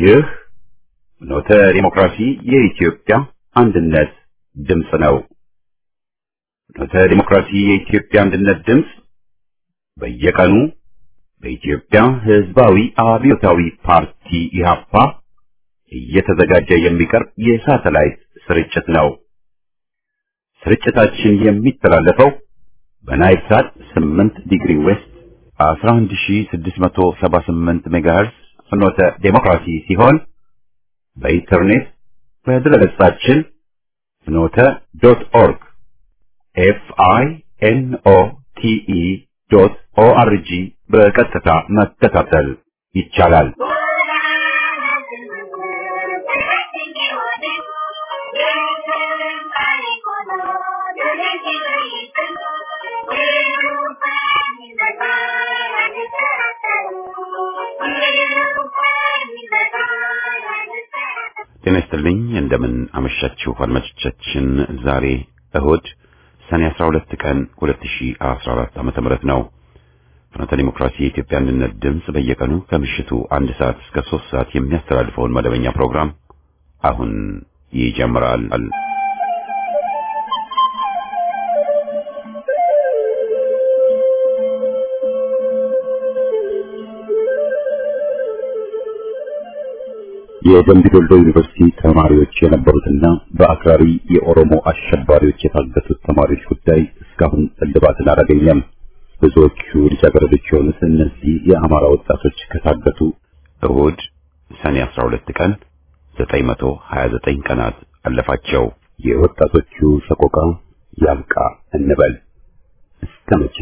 ይህ ኖተ ዲሞክራሲ የኢትዮጵያ አንድነት ድምፅ ነው። ኖተ ዲሞክራሲ የኢትዮጵያ አንድነት ድምፅ በየቀኑ በኢትዮጵያ ሕዝባዊ አብዮታዊ ፓርቲ ኢህአፓ እየተዘጋጀ የሚቀርብ የሳተላይት ስርጭት ነው። ስርጭታችን የሚተላለፈው በናይል ሳት 8 ዲግሪ ዌስት 11678 ሜጋሄርስ ፍኖተ ዴሞክራሲ ሲሆን በኢንተርኔት በድረገጻችን ፍኖተ ዶት ኦርግ ኤፍ አይ ኤን ኦ ቲ ኢ ዶት ኦ አር ጂ በቀጥታ መከታተል ይቻላል። ጤና ይስጥልኝ። እንደምን አመሻችሁ አድማጮቻችን። ዛሬ እሁድ ሰኔ 12 ቀን 2014 ዓመተ ምህረት ነው። ፍኖተ ዲሞክራሲ የኢትዮጵያ አንድነት ድምፅ በየቀኑ ከምሽቱ አንድ ሰዓት እስከ ሶስት ሰዓት የሚያስተላልፈውን መደበኛ ፕሮግራም አሁን ይጀምራል። የደምቢ ዶሎ ዩኒቨርሲቲ ተማሪዎች የነበሩትና በአክራሪ የኦሮሞ አሸባሪዎች የታገቱት ተማሪዎች ጉዳይ እስካሁን እልባትን አላገኘም። ብዙዎቹ ልጃገረዶች የሆኑት እነዚህ የአማራ ወጣቶች ከታገቱ እሁድ ሰኔ 12 ቀን 929 ቀናት አለፋቸው። የወጣቶቹ ሰቆቃ ያብቃ እንበል እስከ መቼ?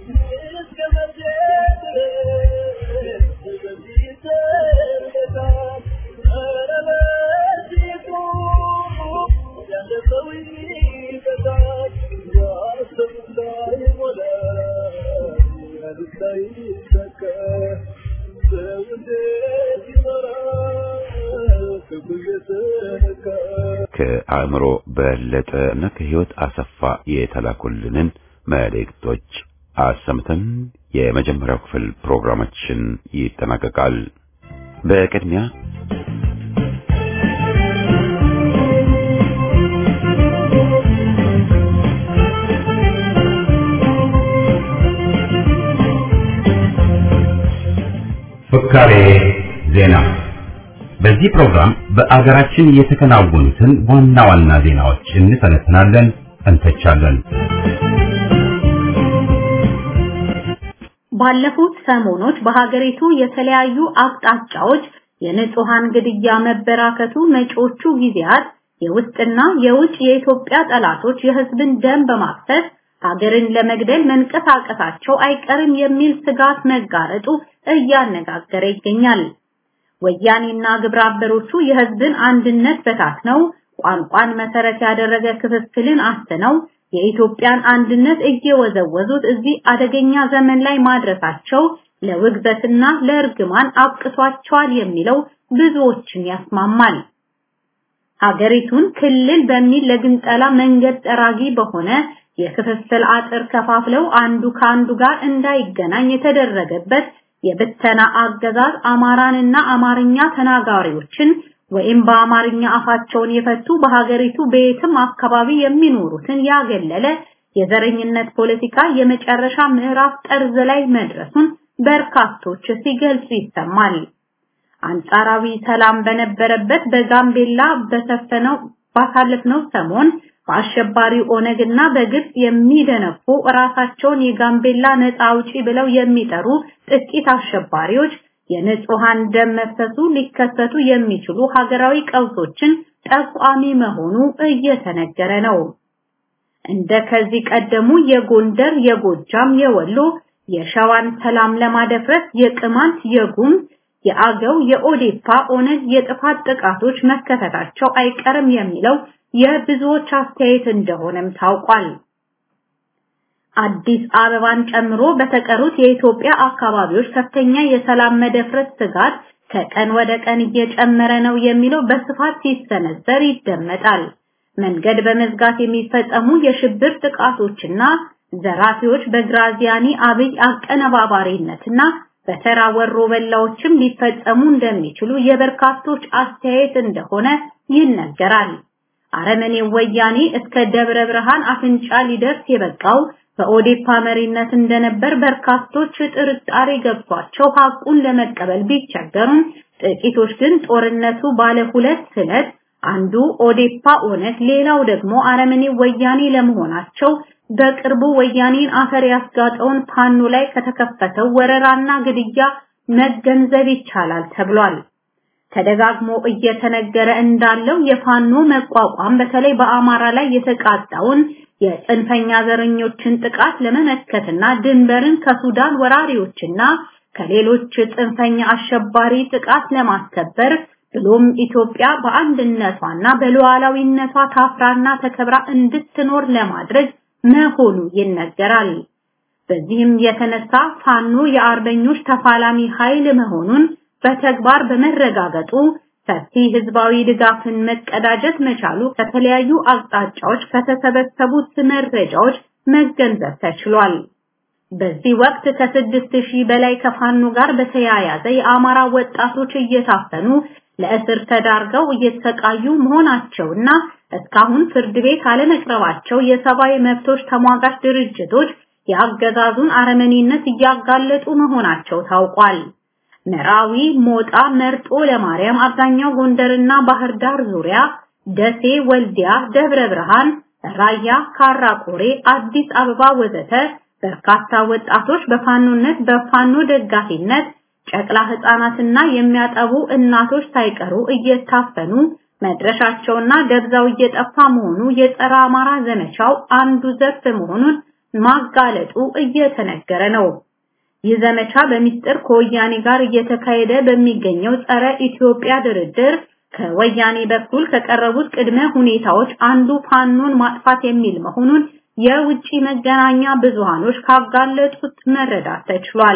ከአእምሮ በለጠ እና ከህይወት አሰፋ የተላኩልንን መልእክቶች አሰምተን የመጀመሪያው ክፍል ፕሮግራማችን ይጠናቀቃል። በቅድሚያ ፍካሬ ዜና በዚህ ፕሮግራም በአገራችን የተከናወኑትን ዋና ዋና ዜናዎች እንተነትናለን፣ እንተቻለን። ባለፉት ሰሞኖች በሀገሪቱ የተለያዩ አቅጣጫዎች የንጹሃን ግድያ መበራከቱ መጪዎቹ ጊዜያት የውስጥና የውጭ የኢትዮጵያ ጠላቶች የህዝብን ደም በማፍሰስ ሀገርን ለመግደል መንቀሳቀሳቸው አይቀርም የሚል ስጋት መጋረጡ እያነጋገረ ይገኛል። ወያኔና ግብረ አበሮቹ የህዝብን አንድነት በታትነው ቋንቋን መሰረት ያደረገ ክፍፍልን አስተነው የኢትዮጵያን አንድነት እየወዘወዙት እዚህ አደገኛ ዘመን ላይ ማድረሳቸው ለውግዘትና ለእርግማን አብቅቷቸዋል የሚለው ብዙዎችን ያስማማል። ሀገሪቱን ክልል በሚል ለግንጠላ መንገድ ጠራጊ በሆነ የክፍፍል አጥር ከፋፍለው አንዱ ከአንዱ ጋር እንዳይገናኝ የተደረገበት የብተና አገዛዝ አማራንና አማርኛ ተናጋሪዎችን ወይም በአማርኛ አፋቸውን የፈቱ በሀገሪቱ በየትም አካባቢ የሚኖሩትን ያገለለ የዘረኝነት ፖለቲካ የመጨረሻ ምዕራፍ ጠርዝ ላይ መድረሱን በርካቶች ሲገልጹ ይሰማል። አንጻራዊ ሰላም በነበረበት በጋምቤላ በሰፈነው ባሳለፍነው ሰሞን በአሸባሪው ኦነግና በግብጽ የሚደነፉ ራሳቸውን የጋምቤላ ነፃ አውጪ ብለው የሚጠሩ ጥቂት አሸባሪዎች የንጹሃን ደም መፍሰሱ ሊከሰቱ የሚችሉ ሀገራዊ ቀውሶችን ጠቋሚ መሆኑ እየተነገረ ነው። እንደ ከዚህ ቀደሙ የጎንደር፣ የጎጃም፣ የወሎ፣ የሸዋን ሰላም ለማደፍረስ የቅማንት፣ የጉም፣ የአገው፣ የኦዴፓ ኦነግ የጥፋት ጥቃቶች መከሰታቸው አይቀርም የሚለው የብዙዎች አስተያየት እንደሆነም ታውቋል። አዲስ አበባን ጨምሮ በተቀሩት የኢትዮጵያ አካባቢዎች ከፍተኛ የሰላም መደፍረስ ስጋት ከቀን ወደ ቀን እየጨመረ ነው የሚለው በስፋት ሲሰነዘር ይደመጣል። መንገድ በመዝጋት የሚፈጸሙ የሽብር ጥቃቶችና ዘራፊዎች በግራዚያኒ አብይ አቀነባባሪነትና በተራ ወሮ በላዎችም ሊፈጸሙ እንደሚችሉ የበርካቶች አስተያየት እንደሆነ ይነገራል። አረመኔው ወያኔ እስከ ደብረ ብርሃን አፍንጫ ሊደርስ የበቃው በኦዴፓ መሪነት እንደነበር በርካቶች ጥርጣሬ ገብቷቸው ሐቁን ለመቀበል ቢቸገሩም ጥቂቶች ግን ጦርነቱ ባለ ሁለት ስለት አንዱ ኦዴፓ ኦነግ፣ ሌላው ደግሞ አረመኔው ወያኔ ለመሆናቸው በቅርቡ ወያኔን አፈር ያስጋጠውን ፋኖ ላይ ከተከፈተው ወረራና ግድያ መገንዘብ ይቻላል ተብሏል። ተደጋግሞ እየተነገረ እንዳለው የፋኖ መቋቋም በተለይ በአማራ ላይ የተቃጣውን የጽንፈኛ ዘረኞችን ጥቃት ለመመከትና ድንበርን ከሱዳን ወራሪዎችና ከሌሎች ጽንፈኛ አሸባሪ ጥቃት ለማስከበር ብሎም ኢትዮጵያ በአንድነቷና በሉዓላዊነቷ ታፍራና ተከብራ እንድትኖር ለማድረግ መሆኑ ይነገራል። በዚህም የተነሳ ፋኖ የአርበኞች ተፋላሚ ኃይል መሆኑን በተግባር በመረጋገጡ ሰፊ ህዝባዊ ድጋፍን መቀዳጀት መቻሉ ከተለያዩ አቅጣጫዎች ከተሰበሰቡት መረጃዎች መገንዘብ ተችሏል። በዚህ ወቅት ከስድስት ሺህ በላይ ከፋኖ ጋር በተያያዘ የአማራ ወጣቶች እየታፈኑ ለእስር ተዳርገው እየተሰቃዩ መሆናቸውና እስካሁን ፍርድ ቤት አለመቅረባቸው የሰብአዊ መብቶች ተሟጋች ድርጅቶች የአገዛዙን አረመኔነት እያጋለጡ መሆናቸው ታውቋል። መራዊ፣ ሞጣ፣ መርጦ ለማርያም፣ አብዛኛው ጎንደርና ባህር ዳር ዙሪያ፣ ደሴ፣ ወልዲያ፣ ደብረ ብርሃን፣ ራያ፣ ካራቆሬ፣ አዲስ አበባ ወዘተ በርካታ ወጣቶች በፋኖነት በፋኖ ደጋፊነት ጨቅላ ህፃናትና የሚያጠቡ እናቶች ሳይቀሩ እየታፈኑ መድረሻቸውና ደብዛው እየጠፋ መሆኑ የጸረ አማራ ዘመቻው አንዱ ዘርፍ መሆኑን ማጋለጡ እየተነገረ ነው። ይህ ዘመቻ በሚስጥር ከወያኔ ጋር እየተካሄደ በሚገኘው ጸረ ኢትዮጵያ ድርድር ከወያኔ በኩል ከቀረቡት ቅድመ ሁኔታዎች አንዱ ፋኖን ማጥፋት የሚል መሆኑን የውጭ መገናኛ ብዙሃኖች ካጋለጡት መረዳት ተችሏል።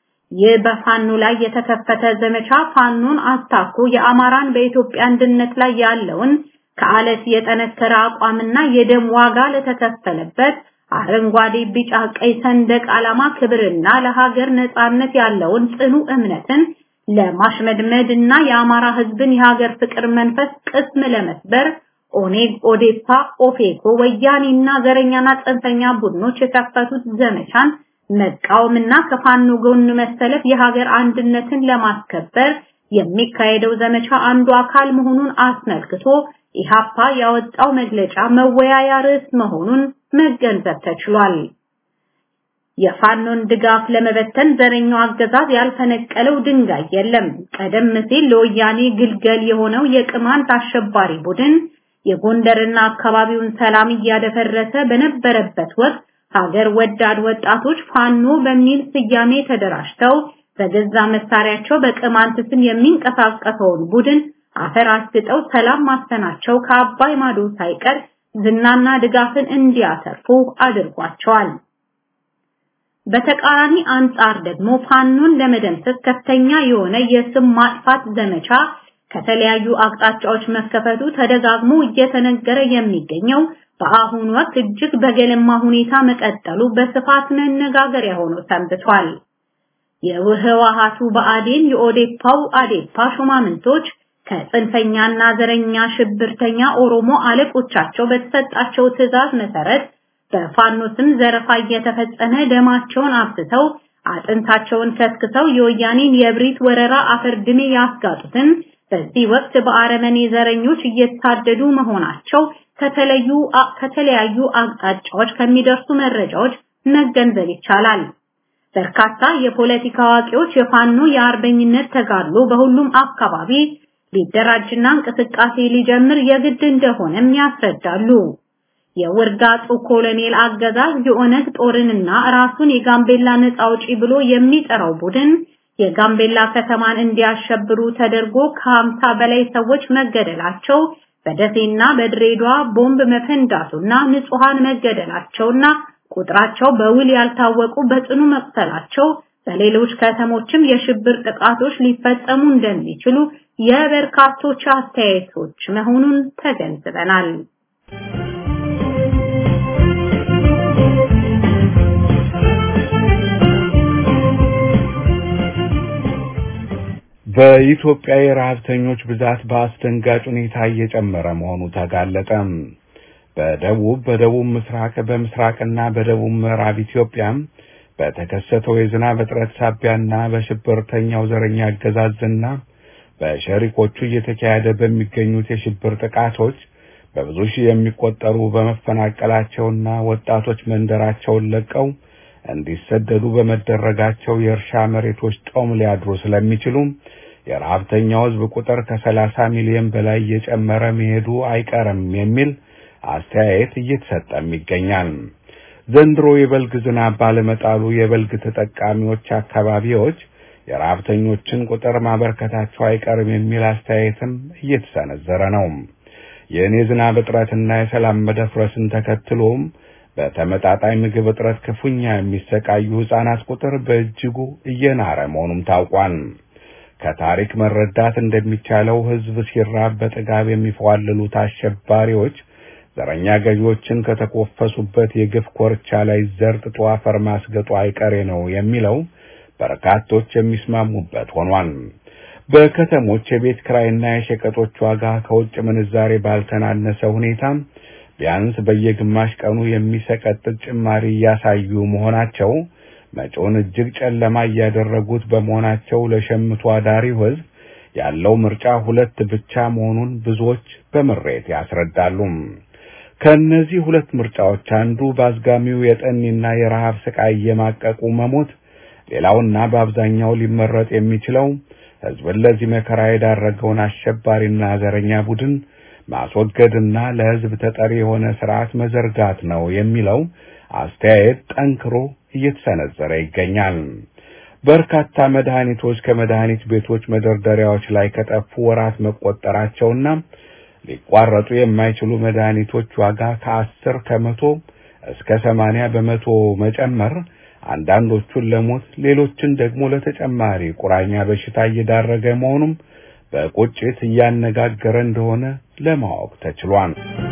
ይህ በፋኖ ላይ የተከፈተ ዘመቻ ፋኖን አስታኮ የአማራን በኢትዮጵያ አንድነት ላይ ያለውን ከአለት የጠነከረ አቋምና የደም ዋጋ ለተከፈለበት አረንጓዴ፣ ቢጫ፣ ቀይ ሰንደቅ ዓላማ ክብርና ለሀገር ነጻነት ያለውን ጽኑ እምነትን ለማሽመድመድ እና የአማራ ህዝብን የሀገር ፍቅር መንፈስ ቅስም ለመስበር ኦኔግ፣ ኦዴፓ፣ ኦፌኮ፣ ወያኔና ዘረኛና ጽንፈኛ ቡድኖች የከፈቱት ዘመቻን መቃወምና ከፋኖ ጎን መሰለፍ የሀገር አንድነትን ለማስከበር የሚካሄደው ዘመቻ አንዱ አካል መሆኑን አስመልክቶ ኢሃፓ ያወጣው መግለጫ መወያያ ርዕስ መሆኑን መገንዘብ ተችሏል። የፋኖን ድጋፍ ለመበተን ዘረኛው አገዛዝ ያልፈነቀለው ድንጋይ የለም። ቀደም ሲል ለወያኔ ግልገል የሆነው የቅማንት አሸባሪ ቡድን የጎንደርና አካባቢውን ሰላም እያደፈረሰ በነበረበት ወቅት ሀገር ወዳድ ወጣቶች ፋኖ በሚል ስያሜ ተደራጅተው በገዛ መሳሪያቸው በቅማንት ስም የሚንቀሳቀሰውን ቡድን አፈር አስግጠው ሰላም ማሰናቸው ከአባይ ማዶ ሳይቀር ዝናና ድጋፍን እንዲያተርፉ አድርጓቸዋል። በተቃራኒ አንጻር ደግሞ ፋኖን ለመደምሰስ ከፍተኛ የሆነ የስም ማጥፋት ዘመቻ ከተለያዩ አቅጣጫዎች መከፈቱ ተደጋግሞ እየተነገረ የሚገኘው በአሁኑ ወቅት እጅግ በገለማ ሁኔታ መቀጠሉ በስፋት መነጋገሪያ ሆኖ ሰንብቷል። የህወሓቱ ብአዴን የኦዴፓው አዴፓ ሹማምንቶች ከጽንፈኛና ዘረኛ ሽብርተኛ ኦሮሞ አለቆቻቸው በተሰጣቸው ትዕዛዝ መሰረት በፋኖ ስም ዘረፋ እየተፈጸመ ደማቸውን አፍስሰው አጥንታቸውን ከስክሰው የወያኔን የብሪት ወረራ አፈር ድሜ ያስጋጡትን በዚህ ወቅት በአረመኔ ዘረኞች እየታደዱ መሆናቸው ከተለዩ ከተለያዩ አቅጣጫዎች ከሚደርሱ መረጃዎች መገንዘብ ይቻላል። በርካታ የፖለቲካ አዋቂዎች የፋኖ የአርበኝነት ተጋድሎ በሁሉም አካባቢ ሊደራጅና እንቅስቃሴ ሊጀምር የግድ እንደሆነም ያስረዳሉ። የውርጋጡ ኮሎኔል አገዛዝ የኦነግ ጦርንና ራሱን የጋምቤላ ነፃ አውጪ ብሎ የሚጠራው ቡድን የጋምቤላ ከተማን እንዲያሸብሩ ተደርጎ ከሀምሳ በላይ ሰዎች መገደላቸው በደሴና በድሬዳዋ ቦምብ መፈንዳቱና ንጹሃን መገደላቸውና ቁጥራቸው በውል ያልታወቁ በጽኑ መቁሰላቸው በሌሎች ከተሞችም የሽብር ጥቃቶች ሊፈጸሙ እንደሚችሉ የበርካቶች አስተያየቶች መሆኑን ተገንዝበናል። በኢትዮጵያ የረሀብተኞች ብዛት በአስደንጋጭ ሁኔታ እየጨመረ መሆኑ ተጋለጠ። በደቡብ በደቡብ ምስራቅ በምስራቅና በደቡብ ምዕራብ ኢትዮጵያ በተከሰተው የዝናብ እጥረት ሳቢያና በሽብርተኛው ዘረኛ አገዛዝና በሸሪኮቹ እየተካሄደ በሚገኙት የሽብር ጥቃቶች በብዙ ሺህ የሚቆጠሩ በመፈናቀላቸውና ወጣቶች መንደራቸውን ለቀው እንዲሰደዱ በመደረጋቸው የእርሻ መሬቶች ጦም ሊያድሩ ስለሚችሉ የረሀብተኛው ሕዝብ ቁጥር ከሰላሳ ሚሊዮን በላይ እየጨመረ መሄዱ አይቀርም የሚል አስተያየት እየተሰጠም ይገኛል። ዘንድሮ የበልግ ዝናብ ባለመጣሉ የበልግ ተጠቃሚዎች አካባቢዎች የረሀብተኞችን ቁጥር ማበርከታቸው አይቀርም የሚል አስተያየትም እየተሰነዘረ ነው። ይህን የዝናብ እጥረትና የሰላም መደፍረስን ተከትሎም በተመጣጣኝ ምግብ እጥረት ክፉኛ የሚሰቃዩ ሕፃናት ቁጥር በእጅጉ እየናረ መሆኑም ታውቋል። ከታሪክ መረዳት እንደሚቻለው ሕዝብ ሲራብ በጥጋብ የሚፏልሉት አሸባሪዎች ዘረኛ ገዢዎችን ከተኮፈሱበት የግፍ ኮርቻ ላይ ዘርጥጦ አፈር ማስገጡ አይቀሬ ነው የሚለው በርካቶች የሚስማሙበት ሆኗል። በከተሞች የቤት ክራይና የሸቀጦች ዋጋ ከውጭ ምንዛሬ ባልተናነሰ ሁኔታ ቢያንስ በየግማሽ ቀኑ የሚሰቀጥጥ ጭማሪ እያሳዩ መሆናቸው መጪውን እጅግ ጨለማ እያደረጉት በመሆናቸው ለሸምቶ አዳሪው ሕዝብ ያለው ምርጫ ሁለት ብቻ መሆኑን ብዙዎች በምሬት ያስረዳሉ። ከእነዚህ ሁለት ምርጫዎች አንዱ በአዝጋሚው የጠኒና የረሃብ ስቃይ እየማቀቁ መሞት፣ ሌላውና በአብዛኛው ሊመረጥ የሚችለው ሕዝብን ለዚህ መከራ የዳረገውን አሸባሪና ዘረኛ ቡድን ማስወገድና ለሕዝብ ተጠሪ የሆነ ስርዓት መዘርጋት ነው የሚለው አስተያየት ጠንክሮ እየተሰነዘረ ይገኛል። በርካታ መድኃኒቶች ከመድኃኒት ቤቶች መደርደሪያዎች ላይ ከጠፉ ወራት መቆጠራቸውና ሊቋረጡ የማይችሉ መድኃኒቶች ዋጋ ከአስር ከመቶ እስከ ሰማንያ በመቶ መጨመር አንዳንዶቹን ለሞት ሌሎችን ደግሞ ለተጨማሪ ቁራኛ በሽታ እየዳረገ መሆኑም በቁጭት እያነጋገረ እንደሆነ ለማወቅ ተችሏል።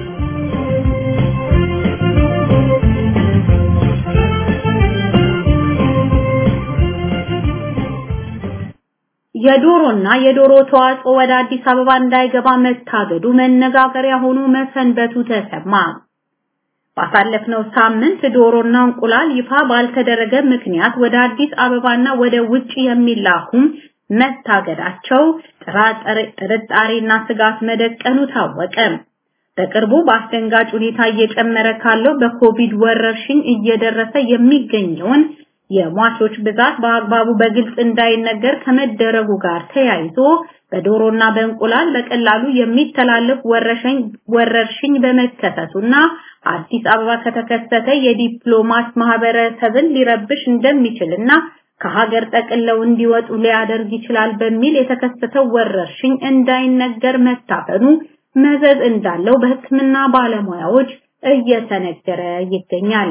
የዶሮና የዶሮ ተዋጽኦ ወደ አዲስ አበባ እንዳይገባ መታገዱ መነጋገሪያ ሆኖ መሰንበቱ ተሰማ። ባሳለፍነው ሳምንት ዶሮና እንቁላል ይፋ ባልተደረገ ምክንያት ወደ አዲስ አበባና ወደ ውጭ የሚላኩም መታገዳቸው ጥርጣሬና ስጋት መደቀኑ ታወቀ። በቅርቡ በአስደንጋጭ ሁኔታ እየጨመረ ካለው በኮቪድ ወረርሽኝ እየደረሰ የሚገኘውን የሟቾች ብዛት በአግባቡ በግልጽ እንዳይነገር ከመደረጉ ጋር ተያይዞ በዶሮና በእንቁላል በቀላሉ የሚተላለፍ ወረርሽኝ በመከሰቱና አዲስ አበባ ከተከሰተ የዲፕሎማት ማህበረሰብን ሊረብሽ እንደሚችልና ከሀገር ጠቅለው እንዲወጡ ሊያደርግ ይችላል በሚል የተከሰተው ወረርሽኝ እንዳይነገር መታፈኑ መዘዝ እንዳለው በሕክምና ባለሙያዎች እየተነገረ ይገኛል።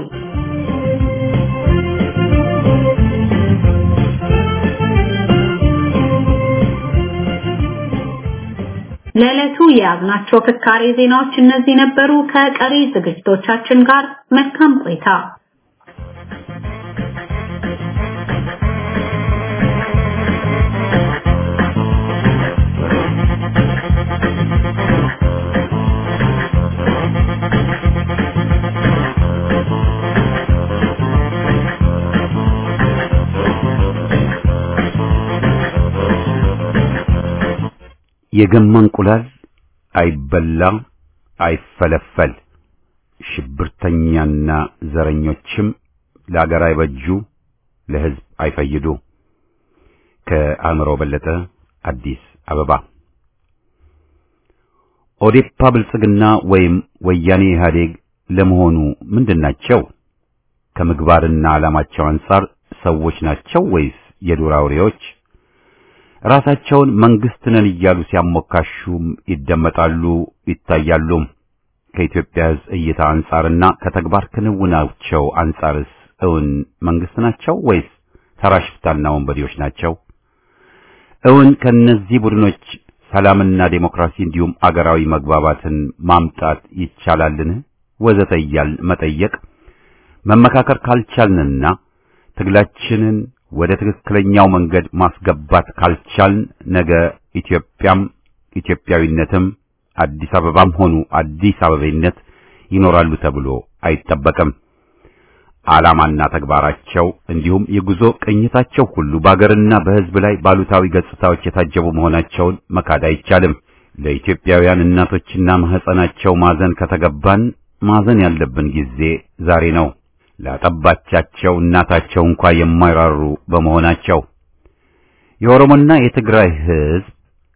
ለዕለቱ የያዝናቸው ፍካሬ ዜናዎች እነዚህ ነበሩ። ከቀሪ ዝግጅቶቻችን ጋር መልካም ቆይታ። የገማ እንቁላል አይበላ አይፈለፈል፣ ሽብርተኛና ዘረኞችም ለአገር አይበጁ፣ ለሕዝብ አይፈይዱ። ከአእምሮ በለጠ አዲስ አበባ። ኦዴፓ ብልጽግና ወይም ወያኔ ኢህአዴግ ለመሆኑ ምንድን ናቸው? ከምግባርና ዓላማቸው አንጻር ሰዎች ናቸው ወይስ የዱር አውሬዎች? ራሳቸውን መንግስት ነን እያሉ ሲያሞካሹም ይደመጣሉ፣ ይታያሉ። ከኢትዮጵያ ሕዝብ እይታ አንጻርና ከተግባር ክንውናቸው አንጻርስ እውን መንግስት ናቸው ወይስ ተራ ሽፍታና ወንበዴዎች ናቸው? እውን ከነዚህ ቡድኖች ሰላምና ዴሞክራሲ እንዲሁም አገራዊ መግባባትን ማምጣት ይቻላልን? ወዘተ እያልን መጠየቅ መመካከር ካልቻልንና ትግላችንን ወደ ትክክለኛው መንገድ ማስገባት ካልቻልን ነገ ኢትዮጵያም ኢትዮጵያዊነትም አዲስ አበባም ሆኑ አዲስ አበቤነት ይኖራሉ ተብሎ አይጠበቅም። ዓላማና ተግባራቸው እንዲሁም የጉዞ ቅኝታቸው ሁሉ በአገርና በሕዝብ ላይ ባሉታዊ ገጽታዎች የታጀቡ መሆናቸውን መካድ አይቻልም። ለኢትዮጵያውያን እናቶችና ማህፀናቸው ማዘን ከተገባን ማዘን ያለብን ጊዜ ዛሬ ነው። ላጠባቻቸው እናታቸው እንኳ የማይራሩ በመሆናቸው የኦሮሞና የትግራይ ሕዝብ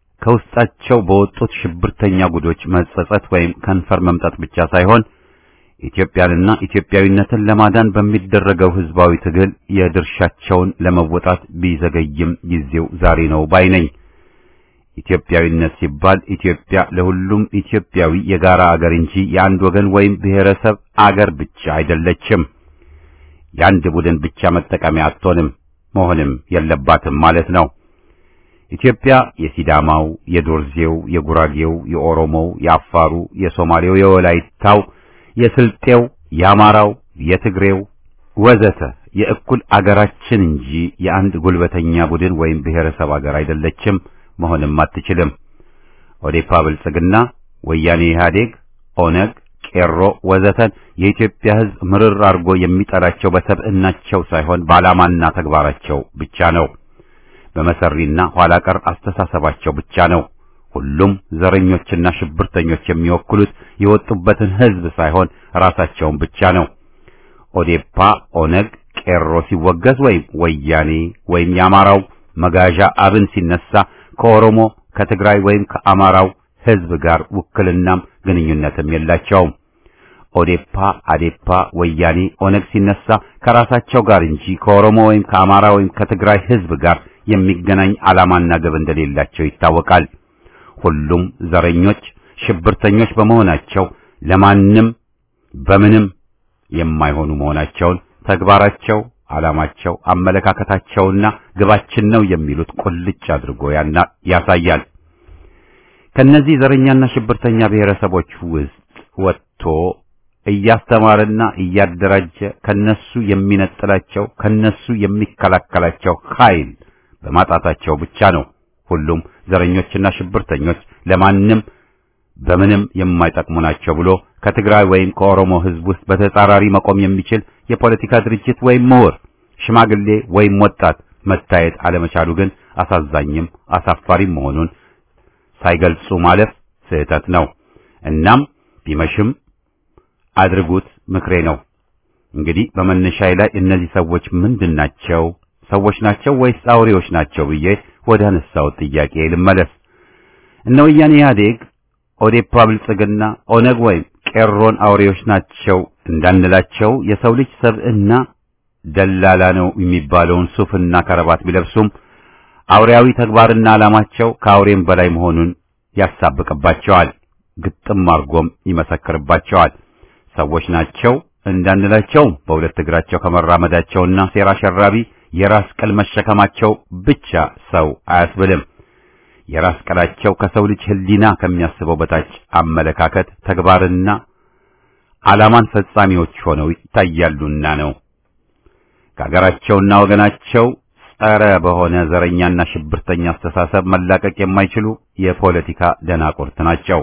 ከውስጣቸው በወጡት ሽብርተኛ ጉዶች መጸጸት ወይም ከንፈር መምጠጥ ብቻ ሳይሆን ኢትዮጵያንና ኢትዮጵያዊነትን ለማዳን በሚደረገው ህዝባዊ ትግል የድርሻቸውን ለመወጣት ቢዘገይም ጊዜው ዛሬ ነው ባይ ነኝ። ኢትዮጵያዊነት ሲባል ኢትዮጵያ ለሁሉም ኢትዮጵያዊ የጋራ አገር እንጂ የአንድ ወገን ወይም ብሔረሰብ አገር ብቻ አይደለችም። የአንድ ቡድን ብቻ መጠቀሚያ አትሆንም፣ መሆንም የለባትም ማለት ነው። ኢትዮጵያ የሲዳማው፣ የዶርዜው፣ የጉራጌው፣ የኦሮሞው፣ የአፋሩ፣ የሶማሌው፣ የወላይታው፣ የስልጤው፣ የአማራው፣ የትግሬው ወዘተ የእኩል አገራችን እንጂ የአንድ ጉልበተኛ ቡድን ወይም ብሔረሰብ አገር አይደለችም፣ መሆንም አትችልም። ኦዴፓ፣ ብልጽግና፣ ወያኔ፣ ኢህአዴግ፣ ኦነግ፣ ቄሮ ወዘተን የኢትዮጵያ ሕዝብ ምርር አድርጎ የሚጠላቸው በሰብዕናቸው ሳይሆን በዓላማና ተግባራቸው ብቻ ነው። በመሰሪና ኋላ ቀር አስተሳሰባቸው ብቻ ነው። ሁሉም ዘረኞችና ሽብርተኞች የሚወክሉት የወጡበትን ሕዝብ ሳይሆን ራሳቸውን ብቻ ነው። ኦዴፓ፣ ኦነግ፣ ቄሮ ሲወገዝ ወይም ወያኔ ወይም የአማራው መጋዣ አብን ሲነሳ ከኦሮሞ ከትግራይ ወይም ከአማራው ሕዝብ ጋር ውክልናም ግንኙነትም የላቸውም። ኦዴፓ፣ አዴፓ፣ ወያኔ፣ ኦነግ ሲነሳ ከራሳቸው ጋር እንጂ ከኦሮሞ ወይም ከአማራ ወይም ከትግራይ ሕዝብ ጋር የሚገናኝ ዓላማና ግብ እንደሌላቸው ይታወቃል። ሁሉም ዘረኞች፣ ሽብርተኞች በመሆናቸው ለማንም በምንም የማይሆኑ መሆናቸውን ተግባራቸው፣ ዓላማቸው፣ አመለካከታቸውና ግባችን ነው የሚሉት ቁልጭ አድርጎ ያሳያል። ከነዚህ ዘረኛና ሽብርተኛ ብሔረሰቦች ውስጥ ወጥቶ እያስተማረና እያደራጀ ከነሱ የሚነጥላቸው ከነሱ የሚከላከላቸው ኃይል በማጣታቸው ብቻ ነው ሁሉም ዘረኞችና ሽብርተኞች ለማንም በምንም የማይጠቅሙ ናቸው ብሎ ከትግራይ ወይም ከኦሮሞ ሕዝብ ውስጥ በተጻራሪ መቆም የሚችል የፖለቲካ ድርጅት ወይም ምሁር፣ ሽማግሌ ወይም ወጣት መታየት አለመቻሉ ግን አሳዛኝም አሳፋሪም መሆኑን ሳይገልጹ ማለፍ ስህተት ነው። እናም ቢመሽም አድርጉት ምክሬ ነው። እንግዲህ በመነሻዬ ላይ እነዚህ ሰዎች ምንድን ናቸው? ሰዎች ናቸው ወይስ አውሬዎች ናቸው ብዬ ወደ አነሳሁት ጥያቄ ልመለስ። እነ ወያኔ ኢህአዴግ፣ ኦዴፓ፣ ብልጽግና፣ ኦነግ ወይም ቄሮን አውሬዎች ናቸው እንዳንላቸው የሰው ልጅ ሰብዕና ደላላ ነው የሚባለውን ሱፍና ከረባት ቢለብሱም አውሬያዊ ተግባርና ዓላማቸው ከአውሬም በላይ መሆኑን ያሳብቅባቸዋል፣ ግጥም አርጎም ይመሰክርባቸዋል። ሰዎች ናቸው እንዳንላቸው በሁለት እግራቸው ከመራመዳቸውና ሴራ ሸራቢ የራስ ቅል መሸከማቸው ብቻ ሰው አያስብልም። የራስ ቅላቸው ከሰው ልጅ ሕሊና ከሚያስበው በታች አመለካከት፣ ተግባርና ዓላማን ፈጻሚዎች ሆነው ይታያሉና ነው። ከአገራቸውና ወገናቸው ጸረ በሆነ ዘረኛና ሽብርተኛ አስተሳሰብ መላቀቅ የማይችሉ የፖለቲካ ደናቁርት ናቸው።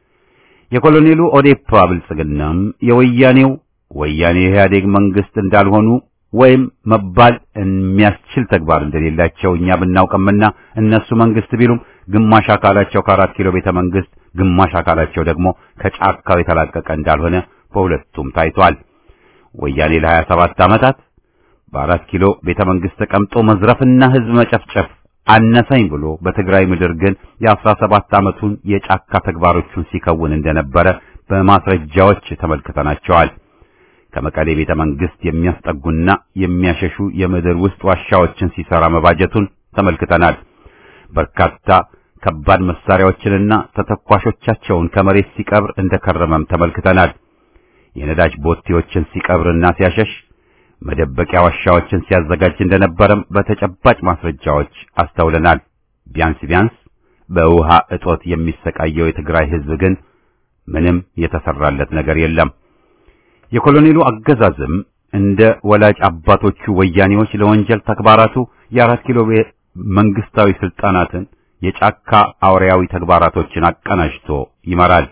የኮሎኔሉ ኦዴፓ ብልጽግናም የወያኔው ወያኔ ኢህአዴግ መንግስት እንዳልሆኑ ወይም መባል የሚያስችል ተግባር እንደሌላቸው እኛ ብናውቅምና እነሱ መንግስት ቢሉም ግማሽ አካላቸው ከአራት ኪሎ ቤተ መንግስት፣ ግማሽ አካላቸው ደግሞ ከጫካው የተላቀቀ እንዳልሆነ በሁለቱም ታይቷል። ወያኔ ለሀያ ሰባት ዓመታት በአራት ኪሎ ቤተ መንግስት ተቀምጦ መዝረፍና ህዝብ መጨፍጨፍ አነሰኝ ብሎ በትግራይ ምድር ግን የአስራ ሰባት ዓመቱን የጫካ ተግባሮቹን ሲከውን እንደነበረ በማስረጃዎች ተመልክተናቸዋል። ከመቀሌ ቤተ መንግስት የሚያስጠጉና የሚያሸሹ የምድር ውስጥ ዋሻዎችን ሲሰራ መባጀቱን ተመልክተናል። በርካታ ከባድ መሳሪያዎችንና ተተኳሾቻቸውን ከመሬት ሲቀብር እንደከረመም ተመልክተናል። የነዳጅ ቦቴዎችን ሲቀብርና ሲያሸሽ መደበቂያ ዋሻዎችን ሲያዘጋጅ እንደነበረም በተጨባጭ ማስረጃዎች አስተውለናል። ቢያንስ ቢያንስ በውሃ እጦት የሚሰቃየው የትግራይ ህዝብ ግን ምንም የተሰራለት ነገር የለም። የኮሎኔሉ አገዛዝም እንደ ወላጅ አባቶቹ ወያኔዎች ለወንጀል ተግባራቱ የአራት ኪሎ መንግስታዊ ስልጣናትን የጫካ አውሬያዊ ተግባራቶችን አቀናጅቶ ይመራል።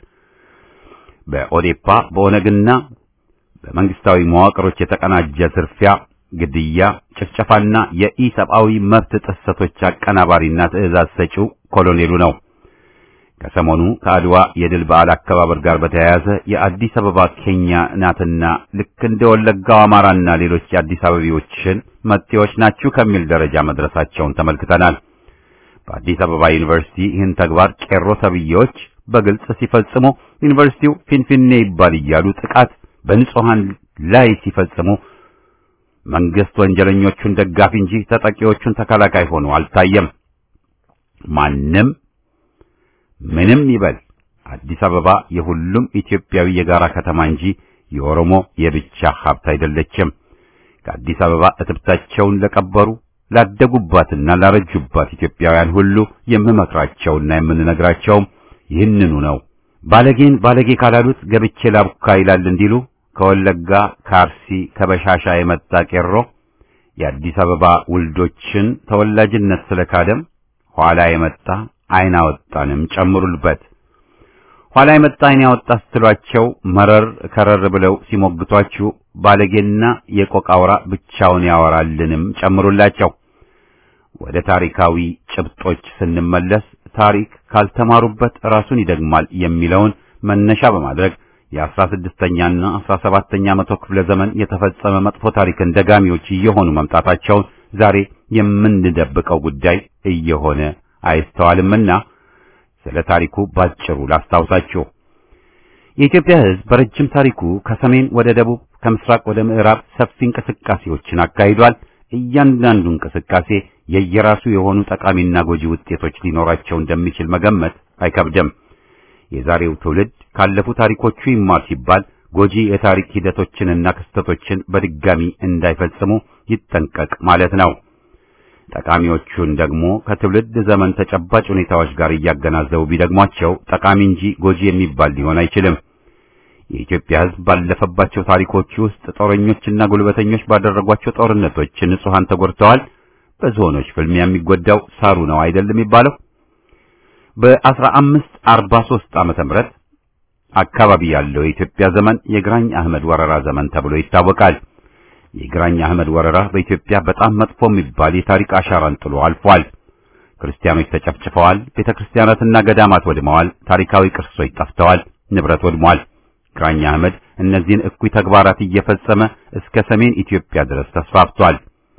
በኦዴፓ በኦነግና በመንግስታዊ መዋቅሮች የተቀናጀ ዝርፊያ፣ ግድያ፣ ጭፍጨፋና የኢሰብአዊ መብት ጥሰቶች አቀናባሪና ትዕዛዝ ሰጪው ኮሎኔሉ ነው። ከሰሞኑ ከአድዋ የድል በዓል አከባበር ጋር በተያያዘ የአዲስ አበባ ኬኛ ናትና ልክ እንደ ወለጋው አማራና ሌሎች የአዲስ አበቤዎችን መጤዎች ናችሁ ከሚል ደረጃ መድረሳቸውን ተመልክተናል። በአዲስ አበባ ዩኒቨርሲቲ ይህን ተግባር ቄሮ ተብዬዎች በግልጽ ሲፈጽሙ ዩኒቨርሲቲው ፊንፊኔ ይባል እያሉ ጥቃት በንጹሃን ላይ ሲፈጽሙ መንግስት ወንጀለኞቹን ደጋፊ እንጂ ተጠቂዎቹን ተከላካይ ሆኖ አልታየም። ማንም ምንም ይበል አዲስ አበባ የሁሉም ኢትዮጵያዊ የጋራ ከተማ እንጂ የኦሮሞ የብቻ ሀብት አይደለችም። ከአዲስ አበባ እትብታቸውን ለቀበሩ ላደጉባትና ላረጁባት ኢትዮጵያውያን ሁሉ የምመክራቸውና የምንነግራቸውም ይህንኑ ነው። ባለጌን ባለጌ ካላሉት ገብቼ ላቡካ ይላል እንዲሉ ከወለጋ ከአርሲ ከበሻሻ የመጣ ቄሮ የአዲስ አበባ ውልዶችን ተወላጅነት ስለካደም ኋላ የመጣ አይን አወጣንም ጨምሩልበት። ኋላ የመጣ አይን ያወጣ ስትሏቸው መረር ከረር ብለው ሲሞግቷችሁ ባለጌና የቆቃውራ ብቻውን ያወራልንም ጨምሩላቸው። ወደ ታሪካዊ ጭብጦች ስንመለስ ታሪክ ካልተማሩበት ራሱን ይደግማል የሚለውን መነሻ በማድረግ የአስራ ስድስተኛና አስራ ሰባተኛ መቶ ክፍለ ዘመን የተፈጸመ መጥፎ ታሪክን ደጋሚዎች እየሆኑ መምጣታቸውን ዛሬ የምንደብቀው ጉዳይ እየሆነ አይስተዋልምና ስለ ታሪኩ ባጭሩ ላስታውሳችሁ። የኢትዮጵያ ሕዝብ በረጅም ታሪኩ ከሰሜን ወደ ደቡብ፣ ከምስራቅ ወደ ምዕራብ ሰፊ እንቅስቃሴዎችን አካሂዷል። እያንዳንዱ እንቅስቃሴ የየራሱ የሆኑ ጠቃሚና ጎጂ ውጤቶች ሊኖራቸው እንደሚችል መገመት አይከብድም። የዛሬው ትውልድ ካለፉ ታሪኮቹ ይማር ሲባል ጎጂ የታሪክ ሂደቶችንና ክስተቶችን በድጋሚ እንዳይፈጽሙ ይጠንቀቅ ማለት ነው። ጠቃሚዎቹን ደግሞ ከትውልድ ዘመን ተጨባጭ ሁኔታዎች ጋር እያገናዘቡ ቢደግሟቸው ጠቃሚ እንጂ ጎጂ የሚባል ሊሆን አይችልም። የኢትዮጵያ ሕዝብ ባለፈባቸው ታሪኮች ውስጥ ጦረኞችና ጉልበተኞች ባደረጓቸው ጦርነቶች ንጹሃን ተጎድተዋል። በዝሆኖች ፍልሚያ የሚጎዳው ሳሩ ነው አይደል የሚባለው? በ1543 ዓመተ ምህረት አካባቢ ያለው የኢትዮጵያ ዘመን የግራኝ አህመድ ወረራ ዘመን ተብሎ ይታወቃል። የግራኝ አህመድ ወረራ በኢትዮጵያ በጣም መጥፎ የሚባል የታሪክ አሻራን ጥሎ አልፏል። ክርስቲያኖች ተጨፍጭፈዋል፣ ቤተክርስቲያናትና ገዳማት ወድመዋል፣ ታሪካዊ ቅርሶች ጠፍተዋል፣ ንብረት ወድሟል። ግራኝ አህመድ እነዚህን እኩይ ተግባራት እየፈጸመ እስከ ሰሜን ኢትዮጵያ ድረስ ተስፋፍቷል።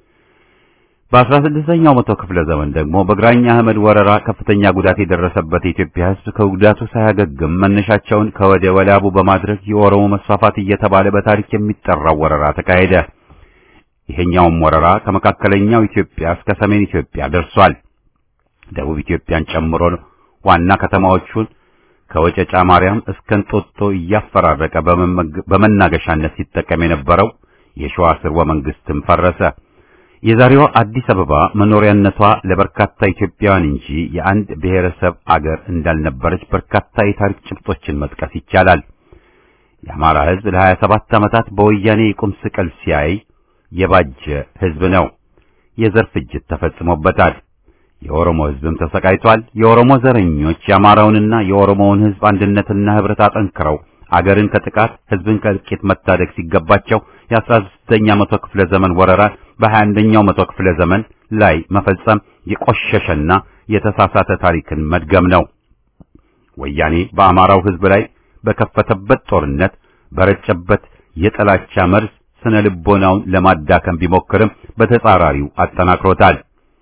በአስራ ስድስተኛው መቶ ክፍለ ዘመን ደግሞ በግራኝ አህመድ ወረራ ከፍተኛ ጉዳት የደረሰበት የኢትዮጵያ ሕዝብ ከጉዳቱ ሳያገግም መነሻቸውን ከወደ ወላቡ በማድረግ የኦሮሞ መስፋፋት እየተባለ በታሪክ የሚጠራው ወረራ ተካሄደ። ይሄኛውም ወረራ ከመካከለኛው ኢትዮጵያ እስከ ሰሜን ኢትዮጵያ ደርሷል። ደቡብ ኢትዮጵያን ጨምሮ ዋና ከተማዎቹን ከወጨጫ ማርያም እስከ እንጦጦ እያፈራረቀ በመናገሻነት ሲጠቀም የነበረው የሸዋ ስርወ መንግስትም ፈረሰ። የዛሬዋ አዲስ አበባ መኖሪያነቷ ለበርካታ ኢትዮጵያውያን እንጂ የአንድ ብሔረሰብ አገር እንዳልነበረች በርካታ የታሪክ ጭብጦችን መጥቀስ ይቻላል። የአማራ ሕዝብ ለሀያ ሰባት ዓመታት በወያኔ የቁም ስቅል ሲያይ የባጀ ሕዝብ ነው። የዘር ፍጅት ተፈጽሞበታል። የኦሮሞ ሕዝብም ተሰቃይቷል። የኦሮሞ ዘረኞች የአማራውንና የኦሮሞውን ሕዝብ አንድነትና ህብረት አጠንክረው አገርን ከጥቃት ሕዝብን ከእልቂት መታደግ ሲገባቸው የአስራ ስድስተኛ መቶ ክፍለ ዘመን ወረራን በሀያ አንደኛው መቶ ክፍለ ዘመን ላይ መፈጸም የቆሸሸና የተሳሳተ ታሪክን መድገም ነው። ወያኔ በአማራው ሕዝብ ላይ በከፈተበት ጦርነት በረጨበት የጥላቻ መርዝ ስነ ልቦናውን ለማዳከም ቢሞክርም በተጻራሪው አጠናክሮታል።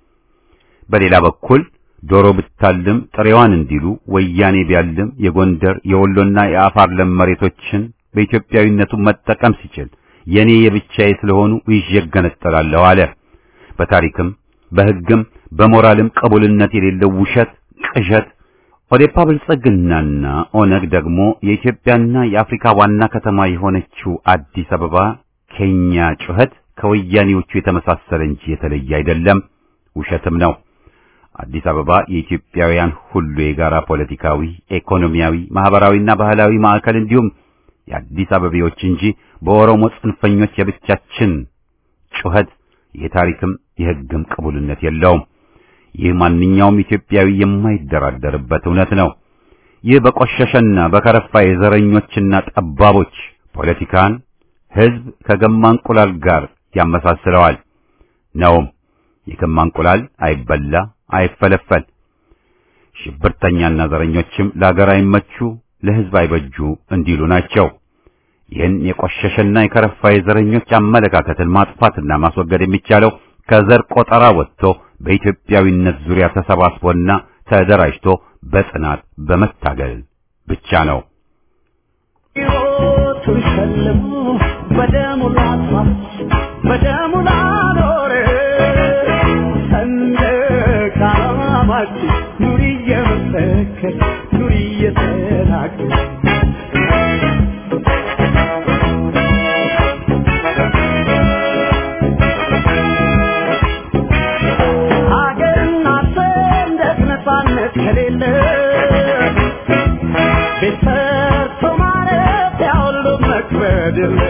በሌላ በኩል ዶሮ ብታልም ጥሬዋን እንዲሉ ወያኔ ቢያልም የጎንደር የወሎና የአፋር ለም መሬቶችን በኢትዮጵያዊነቱ መጠቀም ሲችል የኔ የብቻዬ ስለሆኑ ይዤ እገነጠላለሁ አለ። በታሪክም በሕግም በሞራልም ቅቡልነት የሌለው ውሸት፣ ቅዠት ኦዴፓ ብልጽግናና ኦነግ ደግሞ የኢትዮጵያና የአፍሪካ ዋና ከተማ የሆነችው አዲስ አበባ ከኛ ጩኸት ከወያኔዎቹ የተመሳሰለ እንጂ የተለየ አይደለም፣ ውሸትም ነው። አዲስ አበባ የኢትዮጵያውያን ሁሉ የጋራ ፖለቲካዊ፣ ኢኮኖሚያዊ፣ ማህበራዊና ባህላዊ ማዕከል እንዲሁም የአዲስ አበቤዎች እንጂ በኦሮሞ ጽንፈኞች የብቻችን ጩኸት የታሪክም የሕግም ቅቡልነት የለውም። ይህ ማንኛውም ኢትዮጵያዊ የማይደራደርበት እውነት ነው። ይህ በቆሸሸና በከረፋ የዘረኞችና ጠባቦች ፖለቲካን ሕዝብ ከገማ እንቁላል ጋር ያመሳስለዋል ነውም። የገማ እንቁላል አይበላ አይፈለፈል። ሽብርተኛና ዘረኞችም ለአገር አይመቹ ለሕዝብ አይበጁ እንዲሉ ናቸው። ይህን የቆሸሸና የከረፋ የዘረኞች አመለካከትን ማጥፋትና ማስወገድ የሚቻለው ከዘር ቆጠራ ወጥቶ በኢትዮጵያዊነት ዙሪያ ተሰባስቦና ተደራጅቶ በጽናት በመታገል ብቻ ነው። ሕይወቱን ሸልሞ በደሙ ላጥፋት በደሙ ላኖረ ሰንደቅ ዓላማችን ኑሪ እየመሰከር ኑሪ እየተናገር ሀገርና ሰንደቅ ነፃነት ከሌለ ቤት ሰርቶ ማረፊያ ሁሉ መክበድ የለ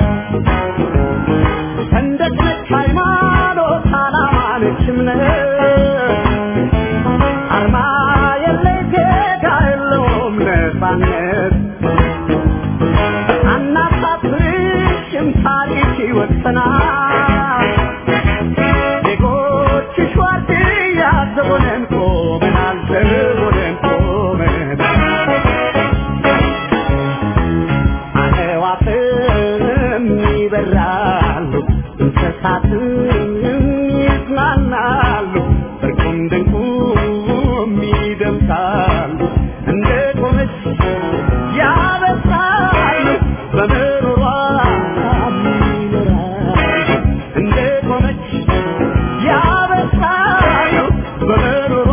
ሰንደቅ ነች ሃይማኖት፣ ዓላማ ነች እምነት፣ አርማ የለ ዜጋ የለውም ነፃነት። አናሳፍርሽም ታሪክ ይወቅሰናል። ዜጎችሽ ዋርድያ ዘቦነን ቆመናል፣ ዘቦነን ቆመናል። አዕዋፍም ይበራሉ፣ እንስሳትም ይዝናናሉ፣ እርቁም ድንቁም ይደምሳሉ። እንደ ቆመች ያበስራሉ፣ በምሮሯ ይኖራሉ። እንደ ቆመች ያበስራሉ፣ በምሮሯ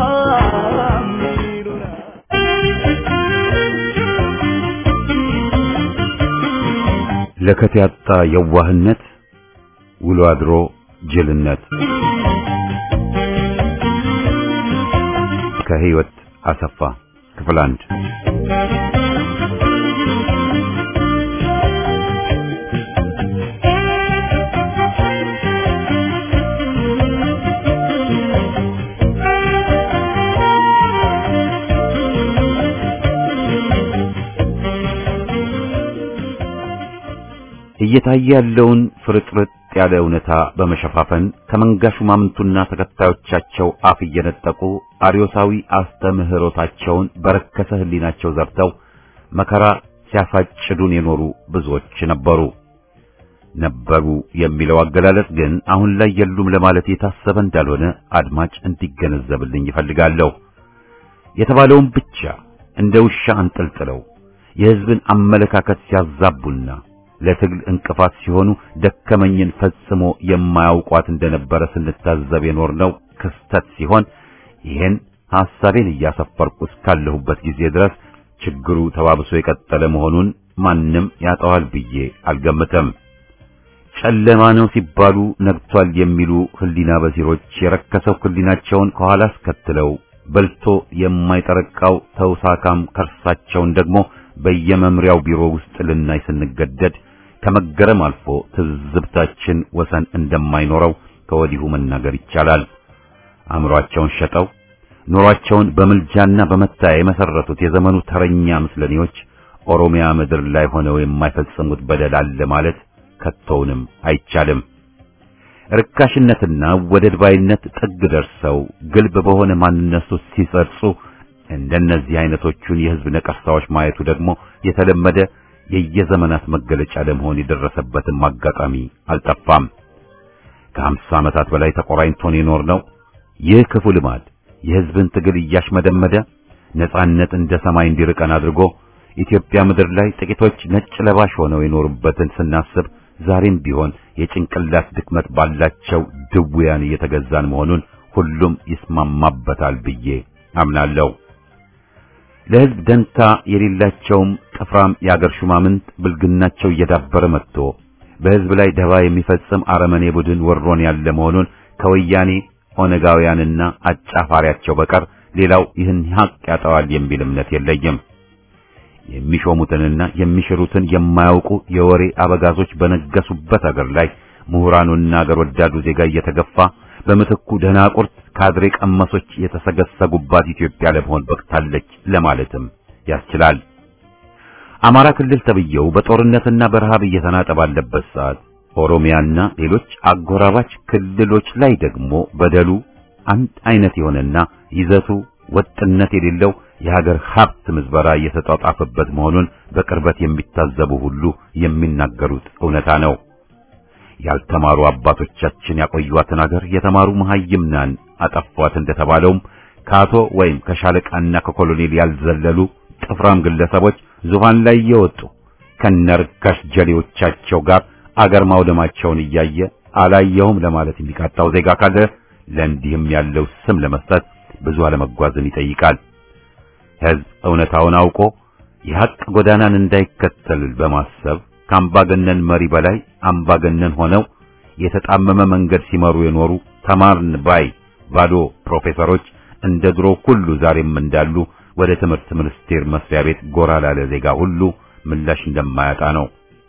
ይኖራሉ። ለከት ያጣ የዋህነት ውሎ አድሮ ጅልነት ከህይወት አሰፋ ክፍል አንድ እየታየ ያለውን ፍርጥርጥ ያለ እውነታ በመሸፋፈን ከመንጋ ሹማምንቱና ተከታዮቻቸው አፍ እየነጠቁ አርዮሳዊ አስተምህሮታቸውን በረከሰ ህሊናቸው ዘርተው መከራ ሲያሳጭዱን የኖሩ ብዙዎች ነበሩ። ነበሩ የሚለው አገላለጽ ግን አሁን ላይ የሉም ለማለት የታሰበ እንዳልሆነ አድማጭ እንዲገነዘብልኝ ይፈልጋለሁ። የተባለውን ብቻ እንደ ውሻ አንጠልጥለው የህዝብን አመለካከት ሲያዛቡና ለትግል እንቅፋት ሲሆኑ ደከመኝን ፈጽሞ የማያውቋት እንደነበረ ስንታዘብ የኖርነው ክስተት ሲሆን ይህን ሐሳቤን እያሰፈርኩ እስካለሁበት ጊዜ ድረስ ችግሩ ተባብሶ የቀጠለ መሆኑን ማንም ያጠዋል ብዬ አልገምትም። ጨለማ ነው ሲባሉ ነግቷል የሚሉ ህሊና በሲሮች የረከሰው ህሊናቸውን ከኋላ አስከትለው በልቶ የማይጠረቃው ተውሳካም ከርሳቸውን ደግሞ በየመምሪያው ቢሮ ውስጥ ልናይ ስንገደድ ከመገረም አልፎ ትዝብታችን ወሰን እንደማይኖረው ከወዲሁ መናገር ይቻላል። አእምሮአቸውን ሸጠው ኑሯቸውን በምልጃና በመታያ የመሰረቱት የዘመኑ ተረኛ ምስለኔዎች ኦሮሚያ ምድር ላይ ሆነው የማይፈጽሙት በደል አለ ማለት ከቶውንም አይቻልም። ርካሽነትና ወደድ ባይነት ጥግ ደርሰው ግልብ በሆነ ማንነት ውስጥ ሲጸርጹ እንደነዚህ አይነቶቹን የህዝብ ነቀርሳዎች ማየቱ ደግሞ የተለመደ የየዘመናት መገለጫ ለመሆን የደረሰበትም አጋጣሚ አልጠፋም። ከሀምሳ ዓመታት በላይ ተቆራኝቶን የኖርነው ይህ ክፉ ልማድ የህዝብን ትግል እያሽመደመደ ነጻነት እንደ ሰማይ እንዲርቀን አድርጎ ኢትዮጵያ ምድር ላይ ጥቂቶች ነጭ ለባሽ ሆነው የኖሩበትን ስናስብ ዛሬም ቢሆን የጭንቅላት ድክመት ባላቸው ድውያን እየተገዛን መሆኑን ሁሉም ይስማማበታል ብዬ አምናለሁ። ለህዝብ ደንታ የሌላቸውም ጥፍራም የአገር ሹማምንት ብልግናቸው እየዳበረ መጥቶ በህዝብ ላይ ደባ የሚፈጽም አረመኔ ቡድን ወሮን ያለ መሆኑን ከወያኔ ኦነጋውያንና አጫፋሪያቸው በቀር ሌላው ይህን ሀቅ ያጠዋል የሚል እምነት የለኝም። የሚሾሙትንና የሚሽሩትን የማያውቁ የወሬ አበጋዞች በነገሱበት አገር ላይ ምሁራኑና አገር ወዳዱ ዜጋ እየተገፋ በምትኩ ደናቁርት ካድሬ ቀመሶች የተሰገሰጉባት ኢትዮጵያ ለመሆን በቅታለች ለማለትም ያስችላል። አማራ ክልል ተብየው በጦርነትና በረሃብ እየተናጠ ባለበት ሰዓት ኦሮሚያና ሌሎች አጎራባች ክልሎች ላይ ደግሞ በደሉ አንድ አይነት የሆነና ይዘቱ ወጥነት የሌለው የሀገር ሀብት ምዝበራ እየተጧጧፈበት መሆኑን በቅርበት የሚታዘቡ ሁሉ የሚናገሩት እውነታ ነው። ያልተማሩ አባቶቻችን ያቆዩዋትን ሀገር የተማሩ መሐይምናን አጠፏት እንደተባለውም ከአቶ ወይም ከሻለቃና ከኮሎኔል ያልዘለሉ ጥፍራም ግለሰቦች ዙፋን ላይ እየወጡ ከነርካሽ ጀሌዎቻቸው ጋር አገር ማውደማቸውን እያየ አላየውም ለማለት የሚቃጣው ዜጋ ካለ ለእንዲህም ያለው ስም ለመስጠት ብዙ አለመጓዝን ይጠይቃል። ሕዝብ እውነታውን አውቆ የሐቅ ጎዳናን እንዳይከተል በማሰብ ከአምባገነን መሪ በላይ አምባገነን ሆነው የተጣመመ መንገድ ሲመሩ የኖሩ ተማርን ባይ ባዶ ፕሮፌሰሮች እንደ ድሮ ሁሉ ዛሬም እንዳሉ ወደ ትምህርት ሚኒስቴር መስሪያ ቤት ጎራ ላለ ዜጋ ሁሉ ምላሽ እንደማያጣ ነው።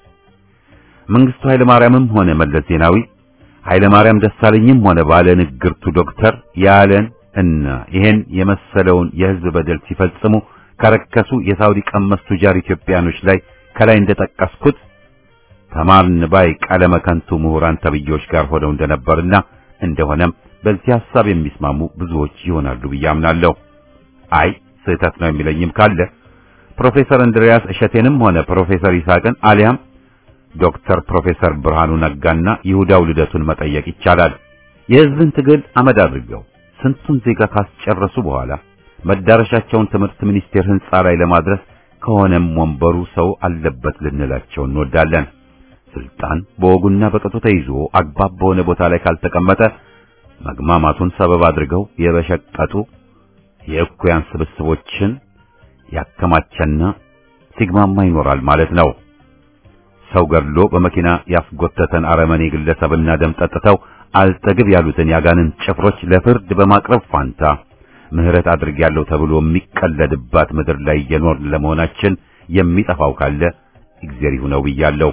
መንግስቱ ኃይለ ማርያምም ሆነ መለስ ዜናዊ ኃይለ ማርያም ደሳለኝም ሆነ ባለ ንግርቱ ዶክተር ያለን እና ይሄን የመሰለውን የህዝብ በደል ሲፈጽሙ ከረከሱ የሳውዲ ቀመስ ቱጃር ኢትዮጵያኖች ላይ ከላይ እንደጠቀስኩት ተማርን ባይ ቀለመ ከንቱ ምሁራን ተብዬዎች ጋር ሆነው እንደነበርና እንደሆነም በዚህ ሐሳብ የሚስማሙ ብዙዎች ይሆናሉ ብዬ አምናለሁ። አይ ስህተት ነው የሚለኝም ካለ ፕሮፌሰር እንድሪያስ እሸቴንም ሆነ ፕሮፌሰር ይስሐቅን አሊያም ዶክተር ፕሮፌሰር ብርሃኑ ነጋና ይሁዳው ልደቱን መጠየቅ ይቻላል። የህዝብን ትግል አመድ አድርገው ስንቱን ዜጋ ካስጨረሱ በኋላ መዳረሻቸውን ትምህርት ሚኒስቴር ህንጻ ላይ ለማድረስ ከሆነም ወንበሩ ሰው አለበት ልንላቸው እንወዳለን። ስልጣን በወጉና በቅጡ ተይዞ አግባብ በሆነ ቦታ ላይ ካልተቀመጠ መግማማቱን ሰበብ አድርገው የበሸቀጡ የእኩያን ስብስቦችን ያከማቸና ሲግማማ ይኖራል ማለት ነው። ሰው ገድሎ በመኪና ያስጎተተን አረመኔ ግለሰብና ደም ጠጥተው አልጠግብ ያሉትን ያጋንን ጭፍሮች ለፍርድ በማቅረብ ፋንታ ምህረት አድርጌያለሁ ተብሎ የሚቀለድባት ምድር ላይ እየኖርን ለመሆናችን የሚጠፋው ካለ እግዚአብሔር ይሁነው ብያለሁ።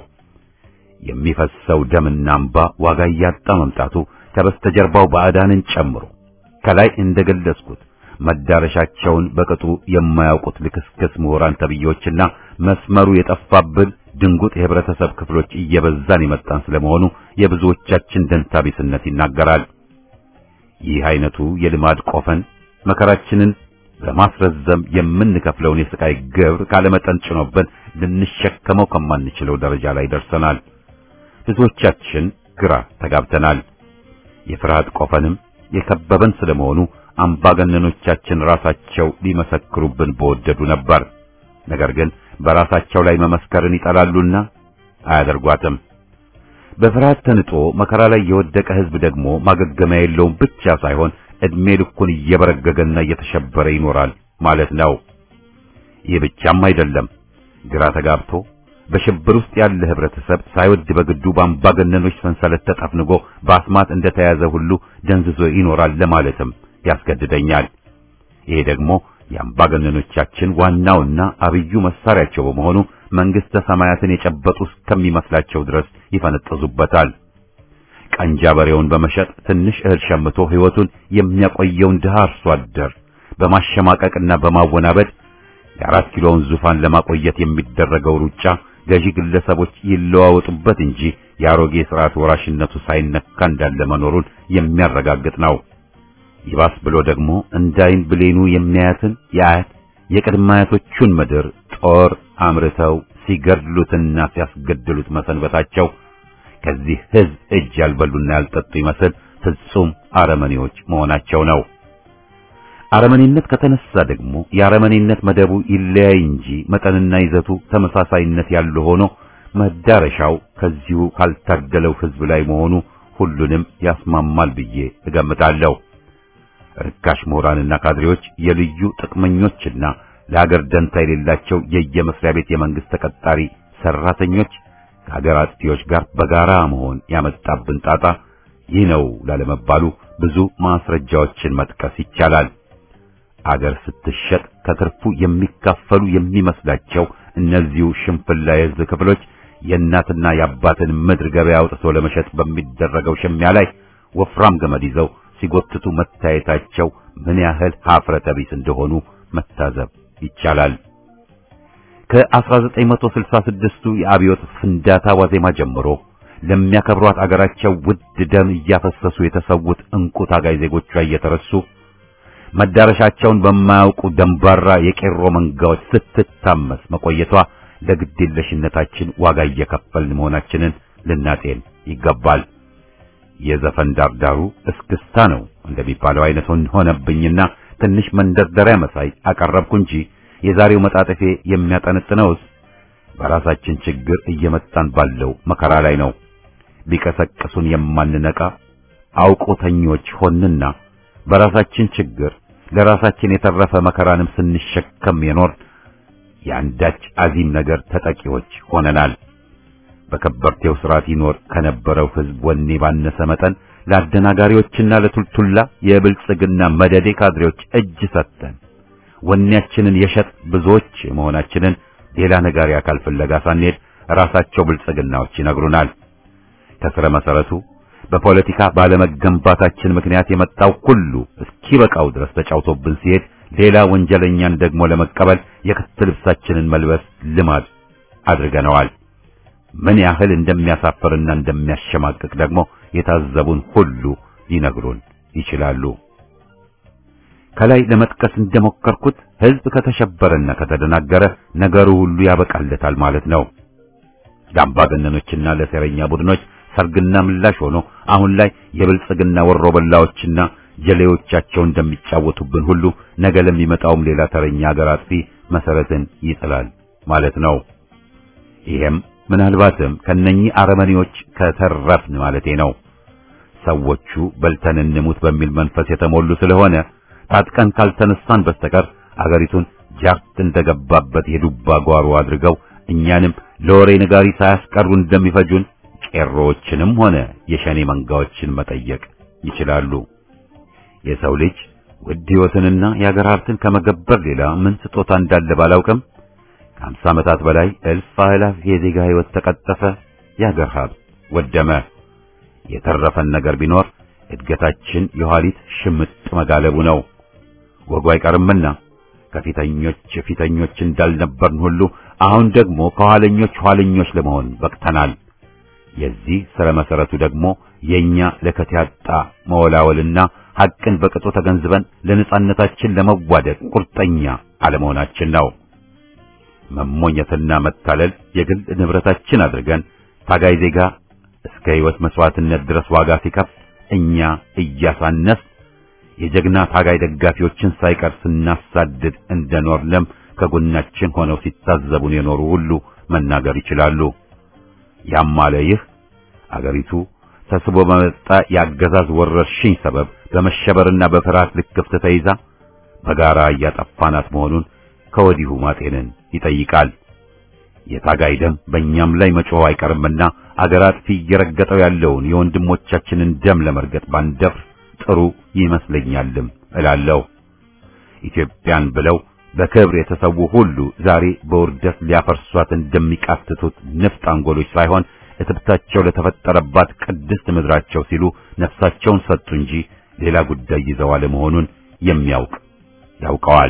የሚፈሰው ደምና እንባ ዋጋ እያጣ መምጣቱ ከበስተጀርባው ባዕዳንን ጨምሮ ከላይ እንደገለጽኩት መዳረሻቸውን በቅጡ የማያውቁት ልክስክስ ምሁራን ተብዬዎችና መስመሩ የጠፋብን ድንጉጥ የህብረተሰብ ክፍሎች እየበዛን የመጣን ስለመሆኑ የብዙዎቻችን ደንታቢስነት ይናገራል። ይህ አይነቱ የልማድ ቆፈን መከራችንን በማስረዘም የምንከፍለውን የስቃይ ግብር ካለመጠን ጭኖብን ልንሸከመው ከማንችለው ደረጃ ላይ ደርሰናል። ብዙዎቻችን ግራ ተጋብተናል። የፍርሃት ቆፈንም የከበበን ስለመሆኑ አምባገነኖቻችን ራሳቸው ሊመሰክሩብን በወደዱ ነበር። ነገር ግን በራሳቸው ላይ መመስከርን ይጠላሉና አያደርጓትም። በፍርሃት ተንጦ መከራ ላይ የወደቀ ህዝብ ደግሞ ማገገሚያ የለውም ብቻ ሳይሆን እድሜ ልኩን እየበረገገና እየተሸበረ ይኖራል ማለት ነው። ይህ ብቻም አይደለም። ግራ ተጋብቶ በሽብር ውስጥ ያለ ህብረተሰብ ሳይወድ በግዱ በአምባገነኖች ሰንሰለት ተጠፍንጎ በአስማት እንደተያዘ ሁሉ ደንዝዞ ይኖራል ለማለትም ያስገድደኛል። ይሄ ደግሞ የአምባገነኖቻችን ዋናውና አብዩ መሳሪያቸው በመሆኑ መንግስተ ሰማያትን የጨበጡ እስከሚመስላቸው ድረስ ይፈነጥዙበታል። ቀንጃ በሬውን በመሸጥ ትንሽ እህል ሸምቶ ህይወቱን የሚያቆየውን ድሃ አርሶ አደር በማሸማቀቅና በማወናበድ የአራት ኪሎውን ዙፋን ለማቆየት የሚደረገው ሩጫ ገዢ ግለሰቦች ይለዋወጡበት እንጂ የአሮጌ ስርዓት ወራሽነቱ ሳይነካ እንዳለ መኖሩን የሚያረጋግጥ ነው። ይባስ ብሎ ደግሞ እንዳይን ብሌኑ የሚያያትን የአያት የቅድመ አያቶቹን ምድር ጦር አምርተው ሲገድሉትና ሲያስገድሉት መሰንበታቸው ከዚህ ህዝብ እጅ ያልበሉና ያልጠጡ ይመስል ፍጹም አረመኔዎች መሆናቸው ነው። አረመኔነት ከተነሳ ደግሞ የአረመኔነት መደቡ ይለያይ እንጂ መጠንና ይዘቱ ተመሳሳይነት ያለው ሆኖ መዳረሻው ከዚሁ ካልታገለው ህዝብ ላይ መሆኑ ሁሉንም ያስማማል ብዬ እገምታለሁ። ርካሽ ምሁራንና ካድሬዎች የልዩ ጥቅመኞችና ለሀገር ደንታ የሌላቸው የየመስሪያ ቤት የመንግስት ተቀጣሪ ሰራተኞች ከሀገር አጥፊዎች ጋር በጋራ መሆን ያመጣብን ጣጣ ይህ ነው ላለመባሉ ብዙ ማስረጃዎችን መጥቀስ ይቻላል። አገር ስትሸጥ ከትርፉ የሚካፈሉ የሚመስላቸው እነዚሁ ሽንፍላ የሕዝብ ክፍሎች የእናትና የአባትን ምድር ገበያ አውጥቶ ለመሸጥ በሚደረገው ሽሚያ ላይ ወፍራም ገመድ ይዘው ሲጎትቱ መታየታቸው ምን ያህል ሀፍረተ ቢስ እንደሆኑ መታዘብ ይቻላል። ከ1966ቱ የአብዮት ፍንዳታ ዋዜማ ጀምሮ ለሚያከብሯት አገራቸው ውድ ደም እያፈሰሱ የተሰዉት እንቁ ታጋይ ዜጎቿ እየተረሱ መዳረሻቸውን በማያውቁ ደንባራ የቄሮ መንጋዎች ስትታመስ መቆየቷ ለግዴለሽነታችን ዋጋ እየከፈልን መሆናችንን ልናጤን ይገባል። የዘፈን ዳርዳሩ እስክስታ ነው እንደሚባለው አይነት ሆነብኝና ትንሽ መንደርደሪያ መሳይ አቀረብኩ እንጂ የዛሬው መጣጠፌ የሚያጠነጥነውስ በራሳችን ችግር እየመጣን ባለው መከራ ላይ ነው። ቢቀሰቅሱን የማንነቃ አውቆተኞች ሆንና በራሳችን ችግር ለራሳችን የተረፈ መከራንም ስንሸከም የኖር የአንዳች አዚም ነገር ተጠቂዎች ሆነናል። በከበርቴው ስርዓት ይኖር ከነበረው ሕዝብ ወኔ ባነሰ መጠን ለአደናጋሪዎችና ለቱልቱላ የብልጽግና መደዴ ካድሬዎች እጅ ሰጥተን ወኔያችንን የሸጥ ብዙዎች መሆናችንን ሌላ ነጋሪ አካል ፍለጋ ሳንሄድ ራሳቸው ብልጽግናዎች ይነግሩናል። ከስረ መሰረቱ በፖለቲካ ባለመገንባታችን ምክንያት የመጣው ሁሉ እስኪበቃው ድረስ ተጫውቶብን ሲሄድ ሌላ ወንጀለኛን ደግሞ ለመቀበል የክት ልብሳችንን መልበስ ልማድ አድርገነዋል። ምን ያህል እንደሚያሳፍርና እንደሚያሸማቅቅ ደግሞ የታዘቡን ሁሉ ሊነግሩን ይችላሉ። ከላይ ለመጥቀስ እንደሞከርኩት ሕዝብ ከተሸበረና ከተደናገረ ነገሩ ሁሉ ያበቃለታል ማለት ነው። ለአምባገነኖችና ለሴረኛ ቡድኖች ሰርግና ምላሽ ሆኖ አሁን ላይ የብልጽግና ወሮበላዎችና ጀሌዎቻቸው እንደሚጫወቱብን ሁሉ ነገ ለሚመጣውም ሌላ ተረኛ ሀገር አጥፊ መሰረትን ይጥላል ማለት ነው። ይሄም ምናልባትም ከነኚህ አረመኔዎች ከተረፍን ማለቴ ነው። ሰዎቹ በልተን እንሙት በሚል መንፈስ የተሞሉ ስለሆነ ታጥቀን ካልተነሳን በስተቀር አገሪቱን ጃርት እንደገባበት የዱባ ጓሮ አድርገው እኛንም ለወሬ ነጋሪ ሳያስቀሩ እንደሚፈጁን ቄሮዎችንም ሆነ የሸኔ መንጋዎችን መጠየቅ ይችላሉ። የሰው ልጅ ውድ ሕይወትንና የአገር ሀብትን ከመገበር ሌላ ምን ስጦታ እንዳለ ባላውቅም ከአምሳ ዓመታት በላይ እልፍ አእላፍ የዜጋ ሕይወት ተቀጠፈ፣ የአገር ሀብት ወደመ። የተረፈን ነገር ቢኖር እድገታችን የኋሊት ሽምጥ መጋለቡ ነው። ወጉ አይቀርምና ከፊተኞች ፊተኞች እንዳልነበርን ሁሉ አሁን ደግሞ ከኋለኞች ኋለኞች ለመሆን በቅተናል። የዚህ ስረ መሰረቱ ደግሞ የኛ ለከት ያጣ መወላወልና ሐቅን በቅጡ ተገንዝበን ለነጻነታችን ለመዋደቅ ቁርጠኛ አለመሆናችን ነው። መሞኘትና መታለል የግል ንብረታችን አድርገን ታጋይ ዜጋ እስከ ሕይወት መስዋዕትነት ድረስ ዋጋ ሲከፍል እኛ እያሳነስ የጀግና ታጋይ ደጋፊዎችን ሳይቀር ስናሳድድ እንደኖርንም ከጎናችን ሆነው ሲታዘቡን የኖሩ ሁሉ መናገር ይችላሉ። ያም አለ ይህ አገሪቱ ተስቦ በመጣ የአገዛዝ ወረርሽኝ ሰበብ በመሸበርና በፍርሃት ልክፍት ተይዛ በጋራ እያጠፋናት መሆኑን ከወዲሁ ማጤንን ይጠይቃል። የታጋይ ደም በእኛም ላይ መጮህ አይቀርምና አገር አጥፊ እየረገጠው ያለውን የወንድሞቻችንን ደም ለመርገጥ ባንደፍር ጥሩ ይመስለኛልም እላለሁ። ኢትዮጵያን ብለው በክብር የተሰዉ ሁሉ ዛሬ በውርደት ሊያፈርሷት እንደሚቃትቱት ንፍጥ አንጎሎች ሳይሆን እትብታቸው ለተፈጠረባት ቅድስት ምድራቸው ሲሉ ነፍሳቸውን ሰጡ እንጂ ሌላ ጉዳይ ይዘው አለመሆኑን የሚያውቅ ያውቀዋል።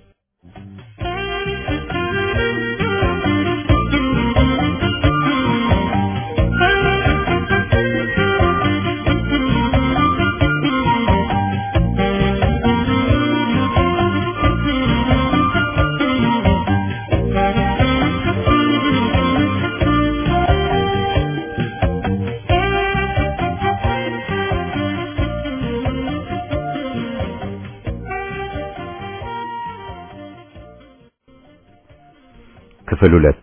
ክፍል ሁለት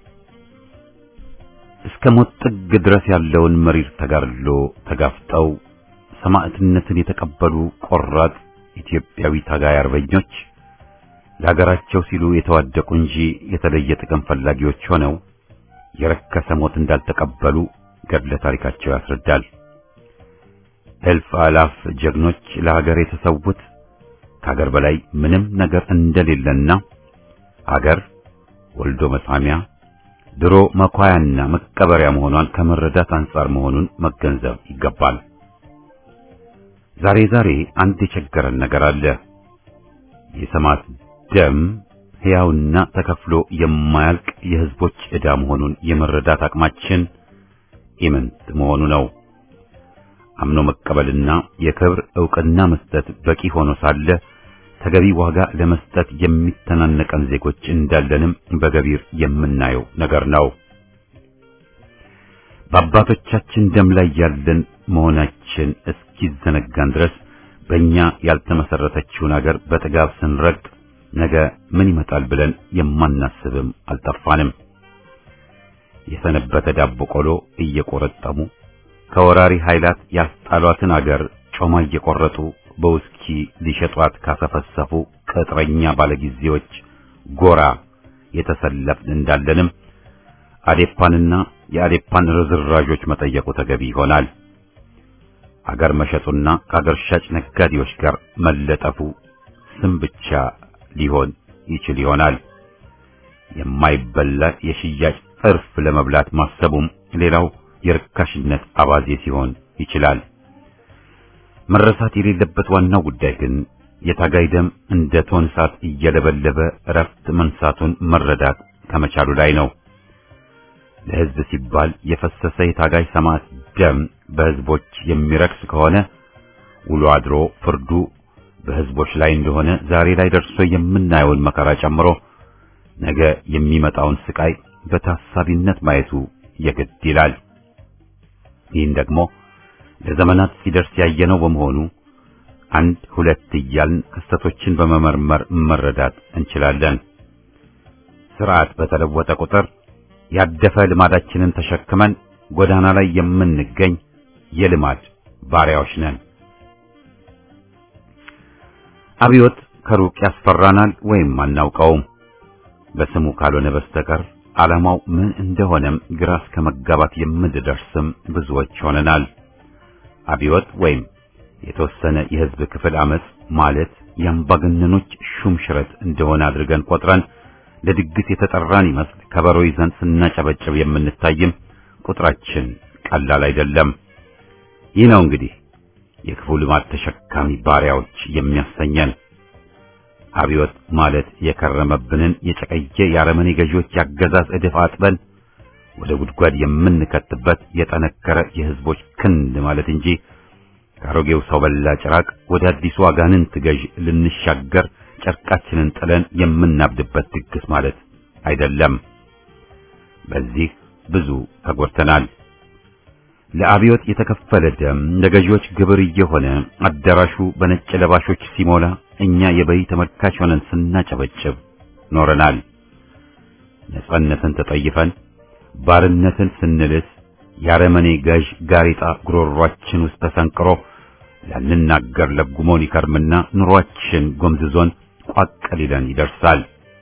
እስከ ሞት ጥግ ድረስ ያለውን መሪር ተጋድሎ ተጋፍጠው ሰማዕትነትን የተቀበሉ ቆራጥ ኢትዮጵያዊ ታጋይ አርበኞች ለሀገራቸው ሲሉ የተዋደቁ እንጂ የተለየ ጥቅም ፈላጊዎች ሆነው የረከሰ ሞት እንዳልተቀበሉ ገድለ ታሪካቸው ያስረዳል። እልፍ አላፍ ጀግኖች ለሀገር የተሰዉት ከአገር በላይ ምንም ነገር እንደሌለና አገር ወልዶ መሳሚያ ድሮ መኳያና መቀበሪያ መሆኗን ከመረዳት አንጻር መሆኑን መገንዘብ ይገባል። ዛሬ ዛሬ አንድ የቸገረን ነገር አለ። የሰማዕት ደም ሕያውና ተከፍሎ የማያልቅ የሕዝቦች ዕዳ መሆኑን የመረዳት አቅማችን ኢምንት መሆኑ ነው። አምኖ መቀበልና የክብር ዕውቅና መስጠት በቂ ሆኖ ሳለ ተገቢ ዋጋ ለመስጠት የሚተናነቀን ዜጎች እንዳለንም በገቢር የምናየው ነገር ነው። በአባቶቻችን ደም ላይ ያለን መሆናችን እስኪዘነጋን ድረስ በእኛ ያልተመሰረተችውን አገር በጥጋብ ስንረግጥ ነገ ምን ይመጣል ብለን የማናስብም አልጠፋንም። የሰነበተ ዳቦ ቆሎ እየቆረጠሙ ከወራሪ ኃይላት ያስጣሏትን አገር ጮማ እየቆረጡ በውስኪ ሊሸጧት ካሰፈሰፉ ቅጥረኛ ባለጊዜዎች ጎራ የተሰለፍን እንዳለንም አዴፓንና የአዴፓን ርዝራዦች መጠየቁ ተገቢ ይሆናል። አገር መሸጡና ከአገር ሻጭ ነጋዴዎች ጋር መለጠፉ ስም ብቻ ሊሆን ይችል ይሆናል። የማይበላ የሽያጭ እርፍ ለመብላት ማሰቡም ሌላው የርካሽነት አባዜ ሲሆን ይችላል። መረሳት የሌለበት ዋናው ጉዳይ ግን የታጋይ ደም እንደ ቶን እሳት እየለበለበ እረፍት መንሳቱን መረዳት ከመቻሉ ላይ ነው። ለሕዝብ ሲባል የፈሰሰ የታጋይ ሰማዕት ደም በሕዝቦች የሚረክስ ከሆነ ውሎ አድሮ ፍርዱ በሕዝቦች ላይ እንደሆነ ዛሬ ላይ ደርሶ የምናየውን መከራ ጨምሮ ነገ የሚመጣውን ስቃይ በታሳቢነት ማየቱ የግድ ይላል። ይህን ደግሞ ለዘመናት ሲደርስ ያየነው በመሆኑ አንድ ሁለት እያልን ክስተቶችን በመመርመር መረዳት እንችላለን። ስርዓት በተለወጠ ቁጥር ያደፈ ልማዳችንን ተሸክመን ጎዳና ላይ የምንገኝ የልማድ ባሪያዎች ነን። አብዮት ከሩቅ ያስፈራናል ወይም አናውቀውም። በስሙ ካልሆነ በስተቀር ዓላማው ምን እንደሆነም ግራ እስከ መጋባት የምንደርስም ብዙዎች ሆነናል። አብዮት ወይም የተወሰነ የሕዝብ ክፍል አመጽ ማለት የአምባገነኖች ሹም ሽረት እንደሆነ አድርገን ቆጥረን ለድግስ የተጠራን ይመስል ከበሮ ይዘን ስናጨበጭብ የምንታይም ቁጥራችን ቀላል አይደለም። ይህ ነው እንግዲህ የክፉ ልማድ ተሸካሚ ባሪያዎች የሚያሰኘን። አብዮት ማለት የከረመብንን የጨቀየ የአረመኔ ገዢዎች ያገዛዝ እድፍ አጥበን ወደ ጉድጓድ የምንከትበት የጠነከረ የሕዝቦች ክንድ ማለት እንጂ ከአሮጌው ሰው በላ ጭራቅ ወደ አዲሱ አጋንንት ገዥ ልንሻገር ጨርቃችንን ጥለን የምናብድበት ድግስ ማለት አይደለም። በዚህ ብዙ ተጎድተናል። ለአብዮት የተከፈለ ደም ለገዢዎች ግብር እየሆነ አዳራሹ በነጭ ለባሾች ሲሞላ እኛ የበይ ተመልካች ሆነን ስናጨበጭብ ኖረናል። ነጻነትን ተጠይፈን ባርነትን ስንልስ የአረመኔ ገዥ ጋሬጣ ጉሮሯችን ውስጥ ተሰንቅሮ ላንናገር ለጉሞን ይከርምና ኑሯችን ጎምዝዞን ቋቅ ሊለን ይደርሳል።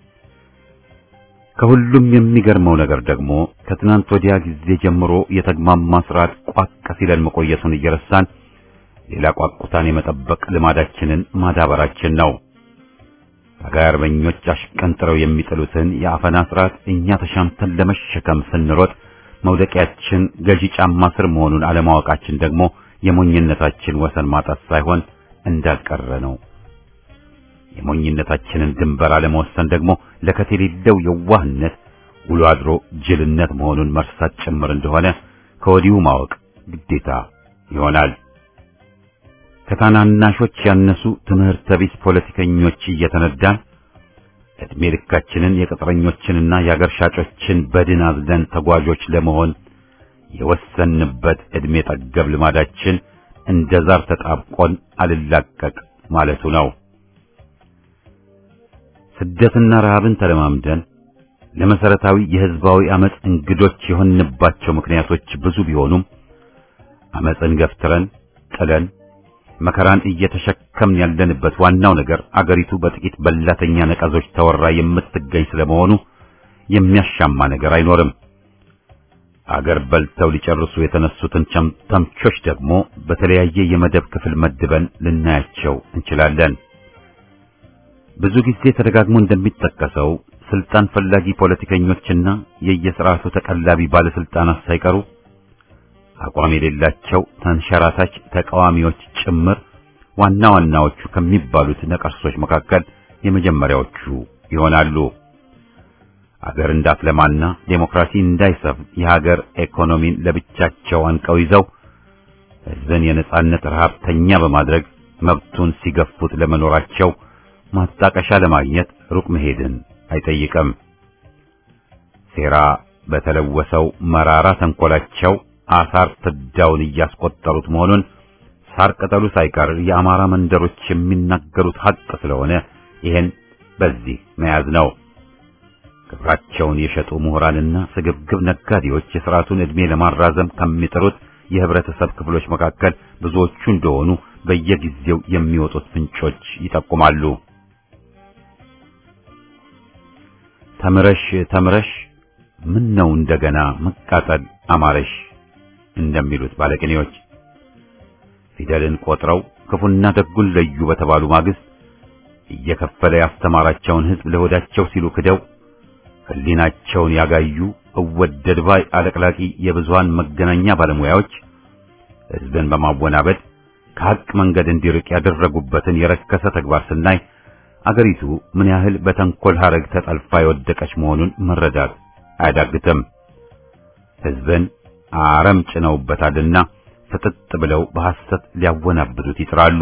ከሁሉም የሚገርመው ነገር ደግሞ ከትናንት ወዲያ ጊዜ ጀምሮ የተግማማ ስርዓት ቋቅ ሲለን መቆየቱን እየረሳን ሌላ ቋቁታን የመጠበቅ ልማዳችንን ማዳበራችን ነው። ታጋይ አርበኞች አሽቀንጥረው የሚጥሉትን የአፈና ስርዓት እኛ ተሻምተን ለመሸከም ስንሮጥ መውደቂያችን ገዢ ጫማ ስር መሆኑን አለማወቃችን ደግሞ የሞኝነታችን ወሰን ማጣት ሳይሆን እንዳልቀረ ነው። የሞኝነታችንን ድንበር አለመወሰን ደግሞ ለከት የሌለው የዋህነት ውሎ አድሮ ጅልነት መሆኑን መርሳት ጭምር እንደሆነ ከወዲሁ ማወቅ ግዴታ ይሆናል። ከታናናሾች ያነሱ ትምህርተ ቢስ ፖለቲከኞች እየተነዳን ዕድሜ ልካችንን የቅጥረኞችንና የአገር ሻጮችን በድን አዝለን ተጓዦች ለመሆን የወሰንበት ዕድሜ ጠገብ ልማዳችን እንደ ዛር ተጣብቆን አልላቀቅ ማለቱ ነው። ስደትና ረሃብን ተለማምደን ለመሰረታዊ የሕዝባዊ አመጽ እንግዶች የሆንባቸው ምክንያቶች ብዙ ቢሆኑም አመጽን ገፍትረን ጥለን መከራን እየተሸከምን ያለንበት ዋናው ነገር አገሪቱ በጥቂት በላተኛ ነቀዞች ተወራ የምትገኝ ስለመሆኑ የሚያሻማ ነገር አይኖርም። አገር በልተው ሊጨርሱ የተነሱትን ተምቾች ደግሞ በተለያየ የመደብ ክፍል መድበን ልናያቸው እንችላለን። ብዙ ጊዜ ተደጋግሞ እንደሚጠቀሰው ስልጣን ፈላጊ ፖለቲከኞችና የየስርዓቱ ተቀላቢ ባለስልጣናት ሳይቀሩ አቋም የሌላቸው ተንሸራታች ተቃዋሚዎች ጭምር ዋና ዋናዎቹ ከሚባሉት ነቀርሶች መካከል የመጀመሪያዎቹ ይሆናሉ። አገር እንዳትለማና ዴሞክራሲ እንዳይሰፍን የሀገር ኢኮኖሚን ለብቻቸው አንቀው ይዘው ሕዝብን የነጻነት ረሃብተኛ በማድረግ መብቱን ሲገፉት ለመኖራቸው ማጣቀሻ ለማግኘት ሩቅ መሄድን አይጠይቅም። ሴራ በተለወሰው መራራ ተንኮላቸው አሳር ፍዳውን እያስቆጠሩት መሆኑን ሳር ቅጠሉ ሳይቀር የአማራ መንደሮች የሚናገሩት ሀቅ ስለሆነ ይሄን በዚህ መያዝ ነው። ክብራቸውን የሸጡ ምሁራንና ስግብግብ ነጋዴዎች የሥርዓቱን ዕድሜ ለማራዘም ከሚጥሩት የህብረተሰብ ክፍሎች መካከል ብዙዎቹ እንደሆኑ በየጊዜው የሚወጡት ምንጮች ይጠቁማሉ። ተምረሽ ተምረሽ ምን ነው እንደገና መቃጠል አማረሽ እንደሚሉት ባለቅኔዎች ፊደልን ቆጥረው ክፉና ደጉን ለዩ በተባሉ ማግስት እየከፈለ ያስተማራቸውን ሕዝብ ለሆዳቸው ሲሉ ክደው ሕሊናቸውን ያጋዩ እወደድ ባይ አለቅላቂ የብዙሃን መገናኛ ባለሙያዎች ሕዝብን በማወናበድ ከሐቅ መንገድ እንዲርቅ ያደረጉበትን የረከሰ ተግባር ስናይ አገሪቱ ምን ያህል በተንኮል ሐረግ ተጠልፋ የወደቀች መሆኑን መረዳት አያዳግትም። ሕዝብን አረም ጭነውበታልና ፍጥጥ ብለው በሐሰት ሊያወናብዱት ይጥራሉ።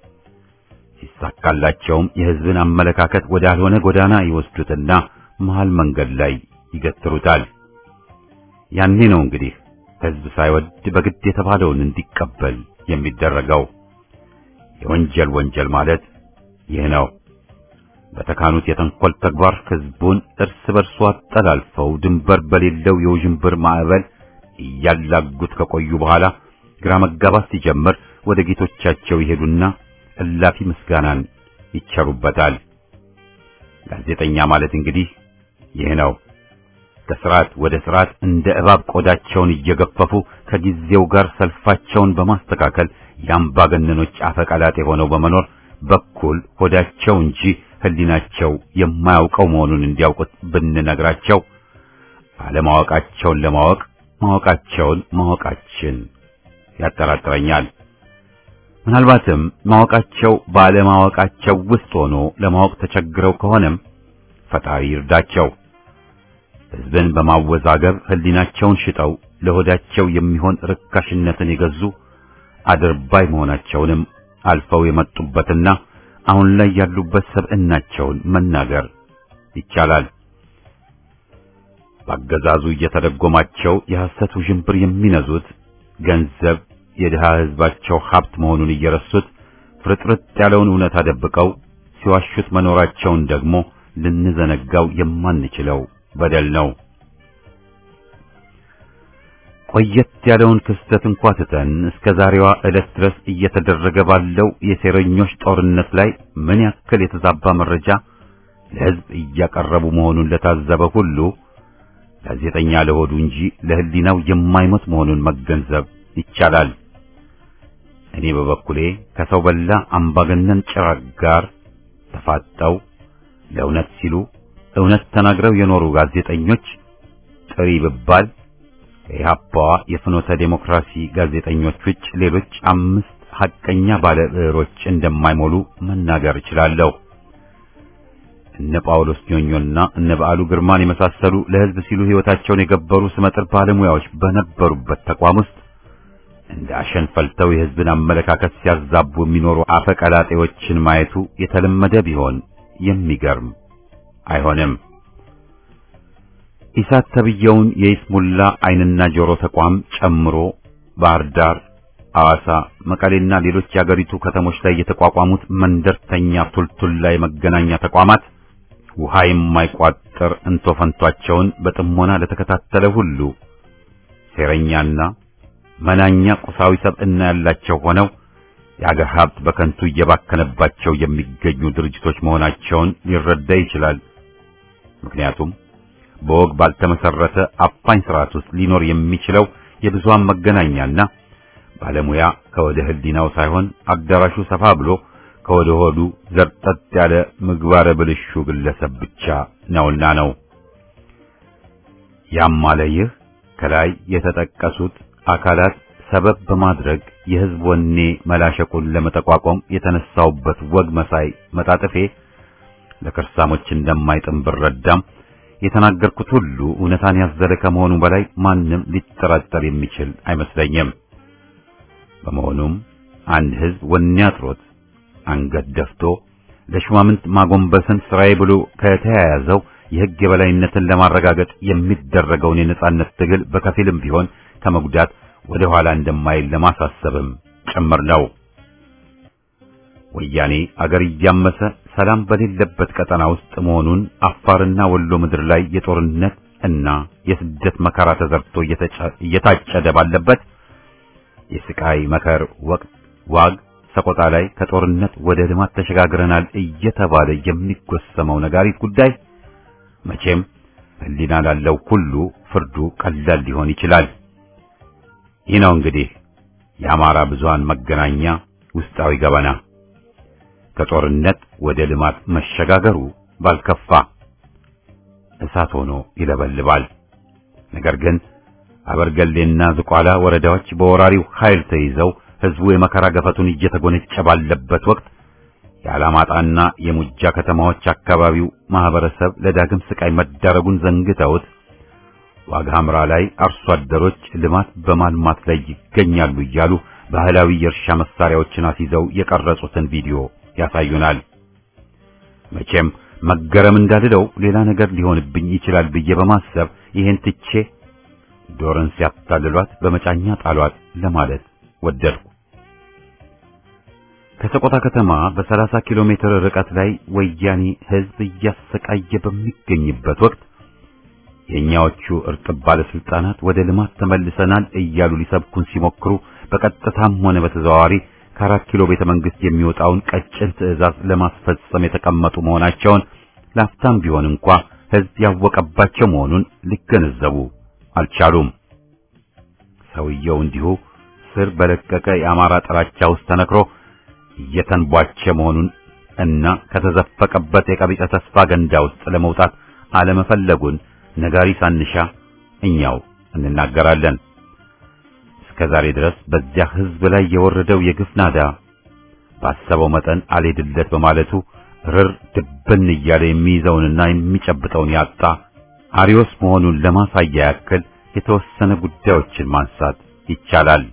ሲሳካላቸውም የሕዝብን አመለካከት ወዳልሆነ ጎዳና ይወስዱትና መሃል መንገድ ላይ ይገትሩታል። ያኔ ነው እንግዲህ ሕዝብ ሳይወድ በግድ የተባለውን እንዲቀበል የሚደረገው። የወንጀል ወንጀል ማለት ይህ ነው። በተካኑት የተንኮል ተግባር ሕዝቡን እርስ በርሱ አጠላልፈው ድንበር በሌለው የውዥንብር ማዕበል እያላጉት ከቆዩ በኋላ ግራ መጋባት ሲጀምር ወደ ጌቶቻቸው ይሄዱና እላፊ ምስጋናን ይቸሩበታል። ጋዜጠኛ ማለት እንግዲህ ይህ ነው። ከስርዓት ወደ ስርዓት እንደ እባብ ቆዳቸውን እየገፈፉ ከጊዜው ጋር ሰልፋቸውን በማስተካከል የአምባገነኖች አፈቀላጤ ሆነው በመኖር በኩል ሆዳቸው እንጂ ሕሊናቸው የማያውቀው መሆኑን እንዲያውቁት ብንነግራቸው አለማወቃቸውን ለማወቅ ማወቃቸውን ማወቃችን ያጠራጥረኛል። ምናልባትም ማወቃቸው ባለማወቃቸው ውስጥ ሆኖ ለማወቅ ተቸግረው ከሆነም ፈጣሪ ይርዳቸው። ሕዝብን በማወዛገብ ሕሊናቸውን ሽጠው ለሆዳቸው የሚሆን ርካሽነትን የገዙ አድርባይ መሆናቸውንም አልፈው የመጡበትና አሁን ላይ ያሉበት ሰብዕናቸውን መናገር ይቻላል። በአገዛዙ እየተደጎማቸው የሐሰት ውዥንብር የሚነዙት ገንዘብ የድሃ ሕዝባቸው ሀብት መሆኑን እየረሱት ፍርጥርጥ ያለውን እውነት አደብቀው ሲዋሹት መኖራቸውን ደግሞ ልንዘነጋው የማንችለው በደል ነው። ቆየት ያለውን ክስተት እንኳ ትተን እስከ ዛሬዋ ዕለት ድረስ እየተደረገ ባለው የሴረኞች ጦርነት ላይ ምን ያክል የተዛባ መረጃ ለሕዝብ እያቀረቡ መሆኑን ለታዘበ ሁሉ ጋዜጠኛ ለሆዱ እንጂ ለሕሊናው የማይሞት መሆኑን መገንዘብ ይቻላል። እኔ በበኩሌ ከሰው በላ አምባገነን ጭራቅ ጋር ተፋጠው ለእውነት ሲሉ እውነት ተናግረው የኖሩ ጋዜጠኞች ጥሪ ብባል ከኢህአፓዋ የፍኖተ ዴሞክራሲ ጋዜጠኞች ውጭ ሌሎች አምስት ሐቀኛ ባለ ብዕሮች እንደማይሞሉ መናገር እችላለሁ። እነ ጳውሎስ ኞኞና እነ በዓሉ ግርማን የመሳሰሉ ለሕዝብ ሲሉ ሕይወታቸውን የገበሩ ስመጥር ባለሙያዎች በነበሩበት ተቋም ውስጥ እንደ አሸን ፈልተው የሕዝብን አመለካከት ሲያዛቡ የሚኖሩ አፈቀላጤዎችን ማየቱ የተለመደ ቢሆን የሚገርም አይሆንም። ኢሳት ተብየውን የይስሙላ ዓይንና ጆሮ ተቋም ጨምሮ ባህር ዳር፣ ሐዋሳ፣ መቀሌና ሌሎች የአገሪቱ ከተሞች ላይ የተቋቋሙት መንደርተኛ ቱልቱላ የመገናኛ ተቋማት ውሃ የማይቋጥር እንቶ ፈንቷቸውን በጥሞና ለተከታተለ ሁሉ ሴረኛና መናኛ ቁሳዊ ሰብዕና ያላቸው ሆነው የአገር ሀብት በከንቱ እየባከነባቸው የሚገኙ ድርጅቶች መሆናቸውን ሊረዳ ይችላል። ምክንያቱም በወግ ባልተመሰረተ አፋኝ ስርዓት ውስጥ ሊኖር የሚችለው የብዙሃን መገናኛና ባለሙያ ከወደ ሕሊናው ሳይሆን አዳራሹ ሰፋ ብሎ ከወደ ሆዱ ዘርጠጥ ያለ ምግባረ ብልሹ ግለሰብ ብቻ ነውና ነው። ያም አለ ይህ ከላይ የተጠቀሱት አካላት ሰበብ በማድረግ የሕዝብ ወኔ መላሸቁን ለመጠቋቋም የተነሳውበት ወግ መሳይ መጣጥፌ ለከርሳሞች እንደማይጥም ብረዳም የተናገርኩት ሁሉ እውነታን ያዘለ ከመሆኑ በላይ ማንም ሊጠራጠር የሚችል አይመስለኝም። በመሆኑም አንድ ሕዝብ ወኔ አጥሮት አንገት ደፍቶ ለሹማምንት ማጎንበስን ስራዬ ብሎ ከተያያዘው የሕግ የበላይነትን ለማረጋገጥ የሚደረገውን የነጻነት ትግል በከፊልም ቢሆን ከመጉዳት ወደ ኋላ እንደማይል ለማሳሰብም ጭምር ነው። ወያኔ አገር እያመሰ ሰላም በሌለበት ቀጠና ውስጥ መሆኑን አፋርና ወሎ ምድር ላይ የጦርነት እና የስደት መከራ ተዘርቶ እየታጨደ ባለበት የስቃይ መከር ወቅት ዋግ ሰቆጣ ላይ ከጦርነት ወደ ልማት ተሸጋግረናል እየተባለ የሚጎሰመው ነጋሪት ጉዳይ መቼም ሕሊና ላለው ሁሉ ፍርዱ ቀላል ሊሆን ይችላል። ይህ ነው እንግዲህ የአማራ ብዙሃን መገናኛ ውስጣዊ ገበና። ከጦርነት ወደ ልማት መሸጋገሩ ባልከፋ እሳት ሆኖ ይለበልባል። ነገር ግን አበርገሌና ዝቋላ ወረዳዎች በወራሪው ኃይል ተይዘው ሕዝቡ የመከራ ገፈቱን እየተጎነጨ ባለበት ወቅት የአላማጣና የሙጃ ከተማዎች አካባቢው ማህበረሰብ ለዳግም ስቃይ መዳረጉን ዘንግተውት ዋግ ሐምራ ላይ አርሶ አደሮች ልማት በማልማት ላይ ይገኛሉ እያሉ ባህላዊ የእርሻ መሳሪያዎችን አስይዘው የቀረጹትን ቪዲዮ ያሳዩናል። መቼም መገረም እንዳልለው ሌላ ነገር ሊሆንብኝ ይችላል ብዬ በማሰብ ይህን ትቼ ዶርን ሲያታልሏት በመጫኛ ጣሏት ለማለት ወደድኩ። ከሰቆጣ ከተማ በ30 ኪሎ ሜትር ርቀት ላይ ወያኔ ሕዝብ እያሰቃየ በሚገኝበት ወቅት የእኛዎቹ እርጥብ ባለስልጣናት ወደ ልማት ተመልሰናል እያሉ ሊሰብኩን ሲሞክሩ በቀጥታም ሆነ በተዘዋዋሪ ከአራት ኪሎ ቤተ መንግስት የሚወጣውን ቀጭን ትዕዛዝ ለማስፈጸም የተቀመጡ መሆናቸውን ላፍታም ቢሆን እንኳ ሕዝብ ያወቀባቸው መሆኑን ሊገነዘቡ አልቻሉም። ሰውየው እንዲሁ ስር በለቀቀ የአማራ ጥላቻ ውስጥ ተነክሮ እየተንቧቸ መሆኑን እና ከተዘፈቀበት የቀቢጸ ተስፋ ገንዳ ውስጥ ለመውጣት አለመፈለጉን ነጋሪ ሳንሻ እኛው እንናገራለን። እስከ ዛሬ ድረስ በዚያ ሕዝብ ላይ የወረደው የግፍ ናዳ ባሰበው መጠን አልሄድለት በማለቱ ርር ድብን እያለ የሚይዘውንና የሚጨብጠውን ያጣ አሪዮስ መሆኑን ለማሳያ ያክል የተወሰነ ጉዳዮችን ማንሳት ይቻላል።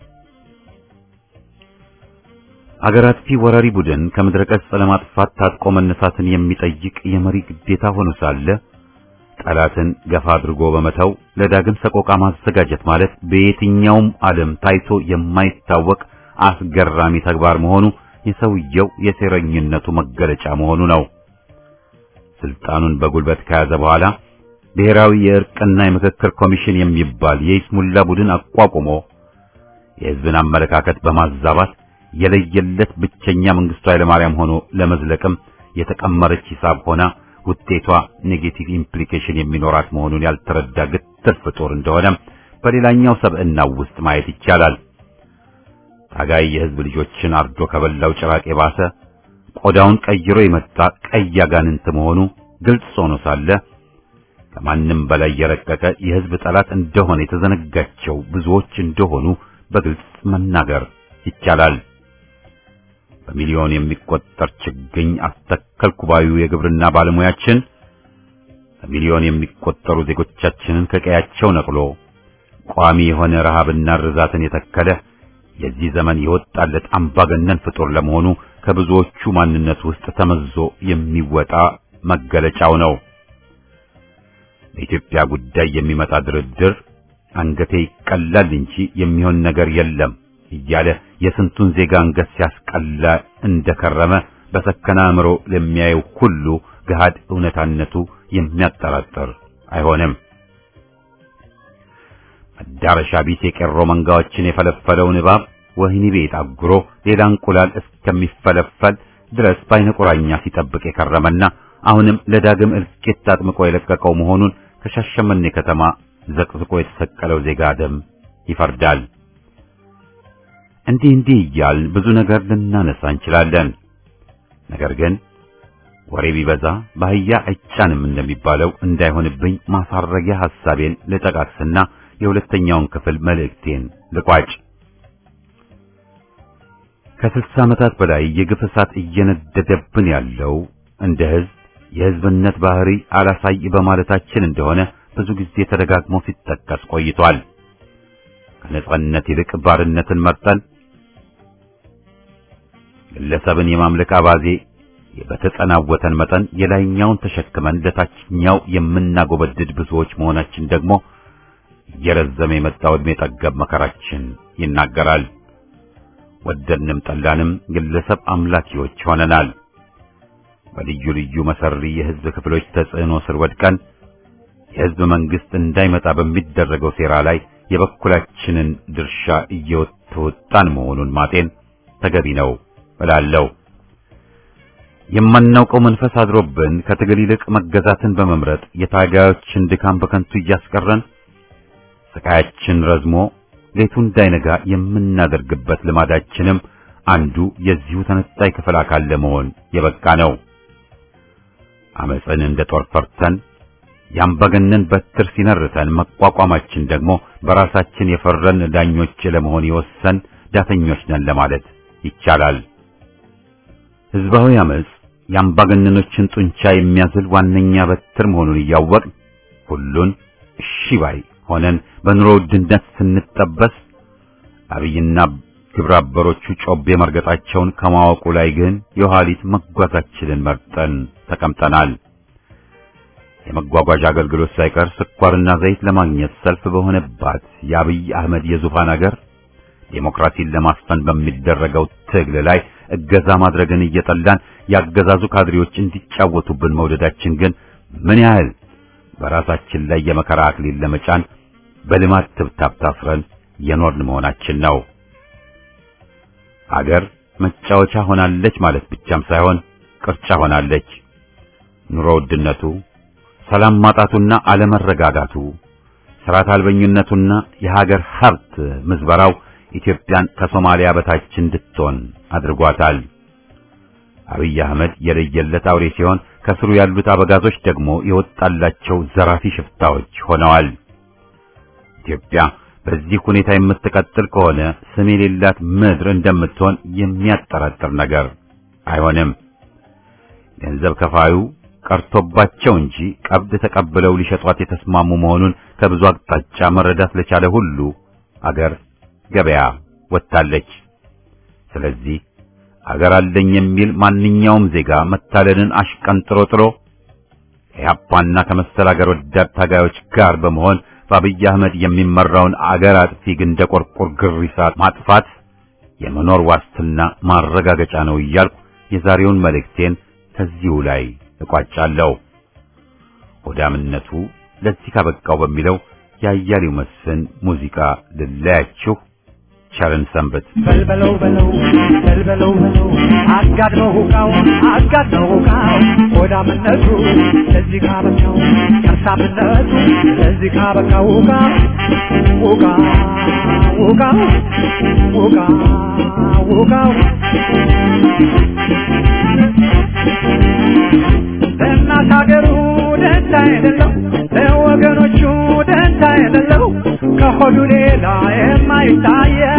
አገር አጥፊ ወራሪ ቡድን ከምድረ ገጽ ለማጥፋት ታጥቆ መነሳትን የሚጠይቅ የመሪ ግዴታ ሆኖ ሳለ ጠላትን ገፋ አድርጎ በመተው ለዳግም ሰቆቃ ማዘጋጀት ማለት በየትኛውም ዓለም ታይቶ የማይታወቅ አስገራሚ ተግባር መሆኑ የሰውየው የሴረኝነቱ መገለጫ መሆኑ ነው። ስልጣኑን በጉልበት ከያዘ በኋላ ብሔራዊ የእርቅና የምክክር ኮሚሽን የሚባል የይስሙላ ቡድን አቋቁሞ የሕዝብን አመለካከት በማዛባት የለየለት ብቸኛ መንግስቱ ኃይለማርያም ሆኖ ለመዝለቅም የተቀመረች ሂሳብ ሆና ውጤቷ ኔጌቲቭ ኢምፕሊኬሽን የሚኖራት መሆኑን ያልተረዳ ግትር ፍጡር እንደሆነም በሌላኛው ሰብዕናው ውስጥ ማየት ይቻላል። ታጋይ የሕዝብ ልጆችን አርዶ ከበላው ጭራቅ የባሰ ቆዳውን ቀይሮ የመጣ ቀይ አጋንንት መሆኑ ግልጽ ሆኖ ሳለ ከማንም በላይ የረቀቀ የሕዝብ ጠላት እንደሆነ የተዘነጋቸው ብዙዎች እንደሆኑ በግልጽ መናገር ይቻላል። በሚሊዮን የሚቆጠር ችግኝ አስተከልኩ ባዩ የግብርና ባለሙያችን በሚሊዮን የሚቆጠሩ ዜጎቻችንን ከቀያቸው ነቅሎ ቋሚ የሆነ ረሃብና ርዛትን የተከለ የዚህ ዘመን የወጣለት አምባገነን ፍጡር ለመሆኑ ከብዙዎቹ ማንነት ውስጥ ተመዞ የሚወጣ መገለጫው ነው። በኢትዮጵያ ጉዳይ የሚመጣ ድርድር አንገቴ ይቀላል እንጂ የሚሆን ነገር የለም እያለ የስንቱን ዜጋ አንገት ሲያስቀላ እንደከረመ በሰከነ አእምሮ ለሚያየው ሁሉ ገሃድ እውነታነቱ የሚያጠራጥር አይሆንም። መዳረሻ ቢስ የቄሮ መንጋዎችን የፈለፈለውን እባብ ወህኒ ቤት አጉሮ ሌላ እንቁላል እስከሚፈለፈል ድረስ በዓይነ ቁራኛ ሲጠብቅ የከረመና አሁንም ለዳግም እልቂት አጥምቆ የለቀቀው መሆኑን ከሻሸመኔ ከተማ ዘቅዝቆ የተሰቀለው ዜጋ ደም ይፈርዳል። እንዲህ እንዲህ እያል ብዙ ነገር ልናነሳ እንችላለን። ነገር ግን ወሬ ቢበዛ ባህያ አይጫንም እንደሚባለው እንዳይሆንብኝ ማሳረጊያ ሐሳቤን ልጠቃቅስና የሁለተኛውን ክፍል መልእክቴን ልቋጭ። ከስልሳ ዓመታት በላይ የግፍ እሳት እየነደደብን ያለው እንደ ሕዝብ የሕዝብነት ባህሪ አላሳይ በማለታችን እንደሆነ ብዙ ጊዜ ተደጋግሞ ሲጠቀስ ቆይቷል። ከነጻነት ይልቅ ባርነትን መርጠን ግለሰብን የማምለክ አባዜ በተጸናወተን መጠን የላይኛውን ተሸክመን ለታችኛው የምናጎበድድ ብዙዎች መሆናችን ደግሞ እየረዘመ የመጣው ዕድሜ ጠገብ መከራችን ይናገራል። ወደድንም ጠላንም ግለሰብ አምላኪዎች ሆነናል። በልዩ ልዩ መሰሪ የሕዝብ ክፍሎች ተጽዕኖ ስር ወድቀን የሕዝብ መንግሥት እንዳይመጣ በሚደረገው ሴራ ላይ የበኩላችንን ድርሻ እየተወጣን መሆኑን ማጤን ተገቢ ነው እላለሁ። የማናውቀው መንፈስ አድሮብን ከትግል ይልቅ መገዛትን በመምረጥ የታጋዮችን ድካም በከንቱ እያስቀረን ስቃያችን ረዝሞ ሌቱ እንዳይነጋ የምናደርግበት ልማዳችንም አንዱ የዚሁ ተነጣይ ክፍል አካል ለመሆን የበቃ ነው። አመፅን እንደ ጦር ፈርተን ያምባገነን በትር ሲነርተን መቋቋማችን ደግሞ በራሳችን የፈረን ዳኞች ለመሆን የወሰን ዳተኞች ነን ለማለት ይቻላል። ሕዝባዊ አመፅ የአምባገነኖችን ጡንቻ የሚያዝል ዋነኛ በትር መሆኑን እያወቅን ሁሉን እሺ ባይ ሆነን በኑሮ ውድነት ስንጠበስ አብይና ግብረ አበሮቹ ጮቤ መርገጣቸውን ከማወቁ ላይ ግን የኋሊት መጓዛችንን መርጠን ተቀምጠናል። የመጓጓዣ አገልግሎት ሳይቀር ስኳርና ዘይት ለማግኘት ሰልፍ በሆነባት የአብይ አህመድ የዙፋን አገር ዴሞክራሲን ለማስፈን በሚደረገው ትግል ላይ እገዛ ማድረግን እየጠላን ያገዛዙ ካድሬዎች እንዲጫወቱብን መውደዳችን ግን ምን ያህል በራሳችን ላይ የመከራ አክሊል ለመጫን በልማት ትብታብ ታስረን የኖርን መሆናችን ነው። አገር መጫወቻ ሆናለች ማለት ብቻም ሳይሆን ቅርጫ ሆናለች። ኑሮ ውድነቱ፣ ሰላም ማጣቱና አለመረጋጋቱ፣ ስርዓት አልበኝነቱና የሀገር ሀብት ምዝበራው ኢትዮጵያን ከሶማሊያ በታች እንድትሆን አድርጓታል። አብይ አህመድ የለየለት አውሬ ሲሆን ከስሩ ያሉት አበጋዞች ደግሞ የወጣላቸው ዘራፊ ሽፍታዎች ሆነዋል። ኢትዮጵያ በዚህ ሁኔታ የምትቀጥል ከሆነ ስም የሌላት ምድር እንደምትሆን የሚያጠራጥር ነገር አይሆንም። ገንዘብ ከፋዩ ቀርቶባቸው እንጂ ቀብድ ተቀብለው ሊሸጧት የተስማሙ መሆኑን ከብዙ አቅጣጫ መረዳት ለቻለ ሁሉ አገር ገበያ ወጥታለች። ስለዚህ አገር አለኝ የሚል ማንኛውም ዜጋ መታለልን አሽቀንጥሮ ጥሎ ከያፓና ከመሰል አገር ወዳድ ታጋዮች ጋር በመሆን በአብይ አህመድ የሚመራውን አገር አጥፊ ግንደ ቆርቆር ግሪሳት ማጥፋት የመኖር ዋስትና ማረጋገጫ ነው እያልኩ የዛሬውን መልእክቴን ከዚሁ ላይ እቋጫለሁ። ሆዳምነቱ ለዚህ ካበቃው በሚለው የአያሌው መስፍን ሙዚቃ ልለያችሁ። ቸርን ሰንበት። በልበለው በለው በልበለው በለው አጋድመው ሁቃው አጋድመው ሁቃው ሆዳምነቱ ለዚህ ካበቃው ከርሳምነቱ ለዚህ ካበቃው ሁቃ ሁቃ ሁቃ ሁቃ ሁቃው ለእናት ሀገሩ ደንታ የሌለው ለወገኖቹ ደንታ የሌለው ከሆዱ ሌላ የማይታየው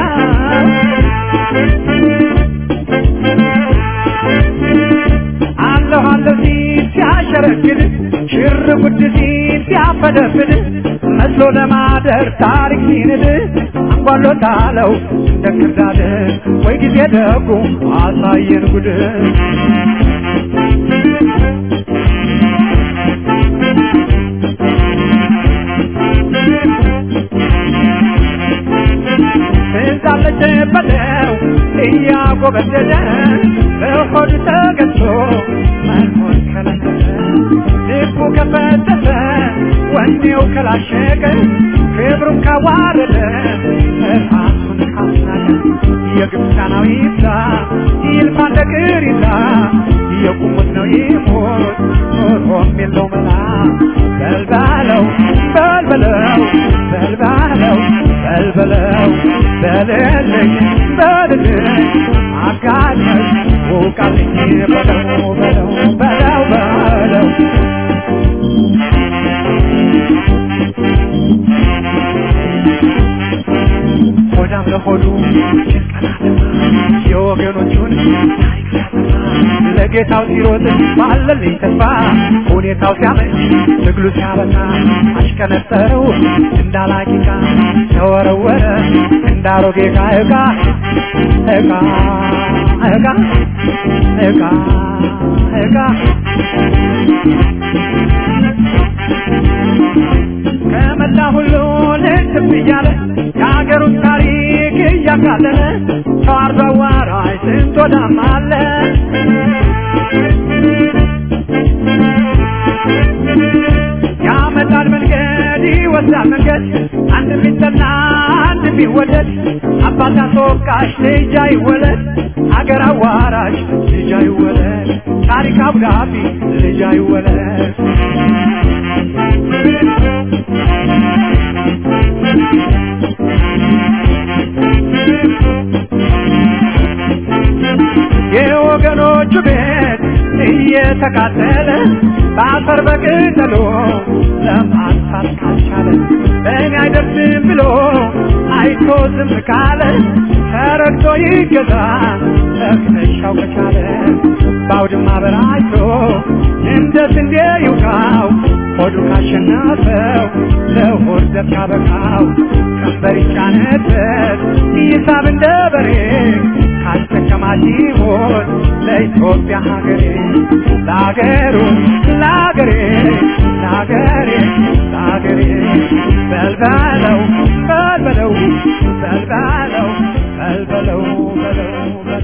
አለሁ አለሁ ሲል ሲያሸረግድ ሽር ጉድ ሲል ሲያፈደፍድ መስሎ ለማደር ታሪክ ሲንድ አንጓሎታለው እንደ ክርዳድ ወይ ጊዜ ደጉ አሳየን ጉድ እንዳለች በለው እያጎበደደ በሆድ ተገዝቶ መኖር ከለከለ ልቡ ከፈተተ ወኔው ከላሸቀ ክብሩን ካዋረደ ራሱን ካስናቀ የግብፃናዊ ይብዛ ይልፋ እንደ ቅሪታ የቁሙት ነው ይሞት ኖሮም የለው መላ በልባለው በልበለው በልባለው በልበለው በልልኝ በልልኝ አጋለኝ ውቃልኝ በለው በለው በለው በለው ሆዳም ለሆዱ የወገኖቹን ታሪክ ሲያጠፋ ለጌታው ሲሮጥ ባለልኝ ተስፋ ሁኔታው ሲያመች ትግሉ ሲያበቃ አሽከነጠረው እንዳላቂቃ ተወረወረ እንዳሮጌ ዕቃ ዕቃ ዕቃ ዕቃ ዕቃ ዕቃ ከመላ ሁሉ ልትብ እያለ የሀገሩን ታሪክ እያቃለለ ተዋርዶ አዋራጅ ስንት ወዳም አለ ያመጣል መንገድ ይወስዳል መንገድ አንድ ቢጠና አንድ ቢወደድ አባት አስወቃሽ ልጅ አይወለድ አገር አዋራሽ ልጅ አይወለድ ታሪክ አብዳቢ ልጅ አይወለድ የወገኖቹ ቤት እየተቃጠለ በአፈር በቅጠሎ ለማጥፋት ካልቻለ በእኔ አይደርስም ብሎ አይቶ ዝም ካለ ተረግቶ ይገዛ ተክነሻው ከቻለ በአውድማ በራይቶ እንደ ስንዴ ይውቃው ሆዱ ካሸነፈው ለሆድ ዘብ ካበቃው ቀንበር ይጫነበት ይሳብ እንደ በሬ ካስጠቀማት ይሞት ለኢትዮጵያ ሀገሬ ለሀገሩ ለሀገሬ ለሀገሬ ለሀገሬ በልበለው በልበለው በልበለው በልበለው በለው በለው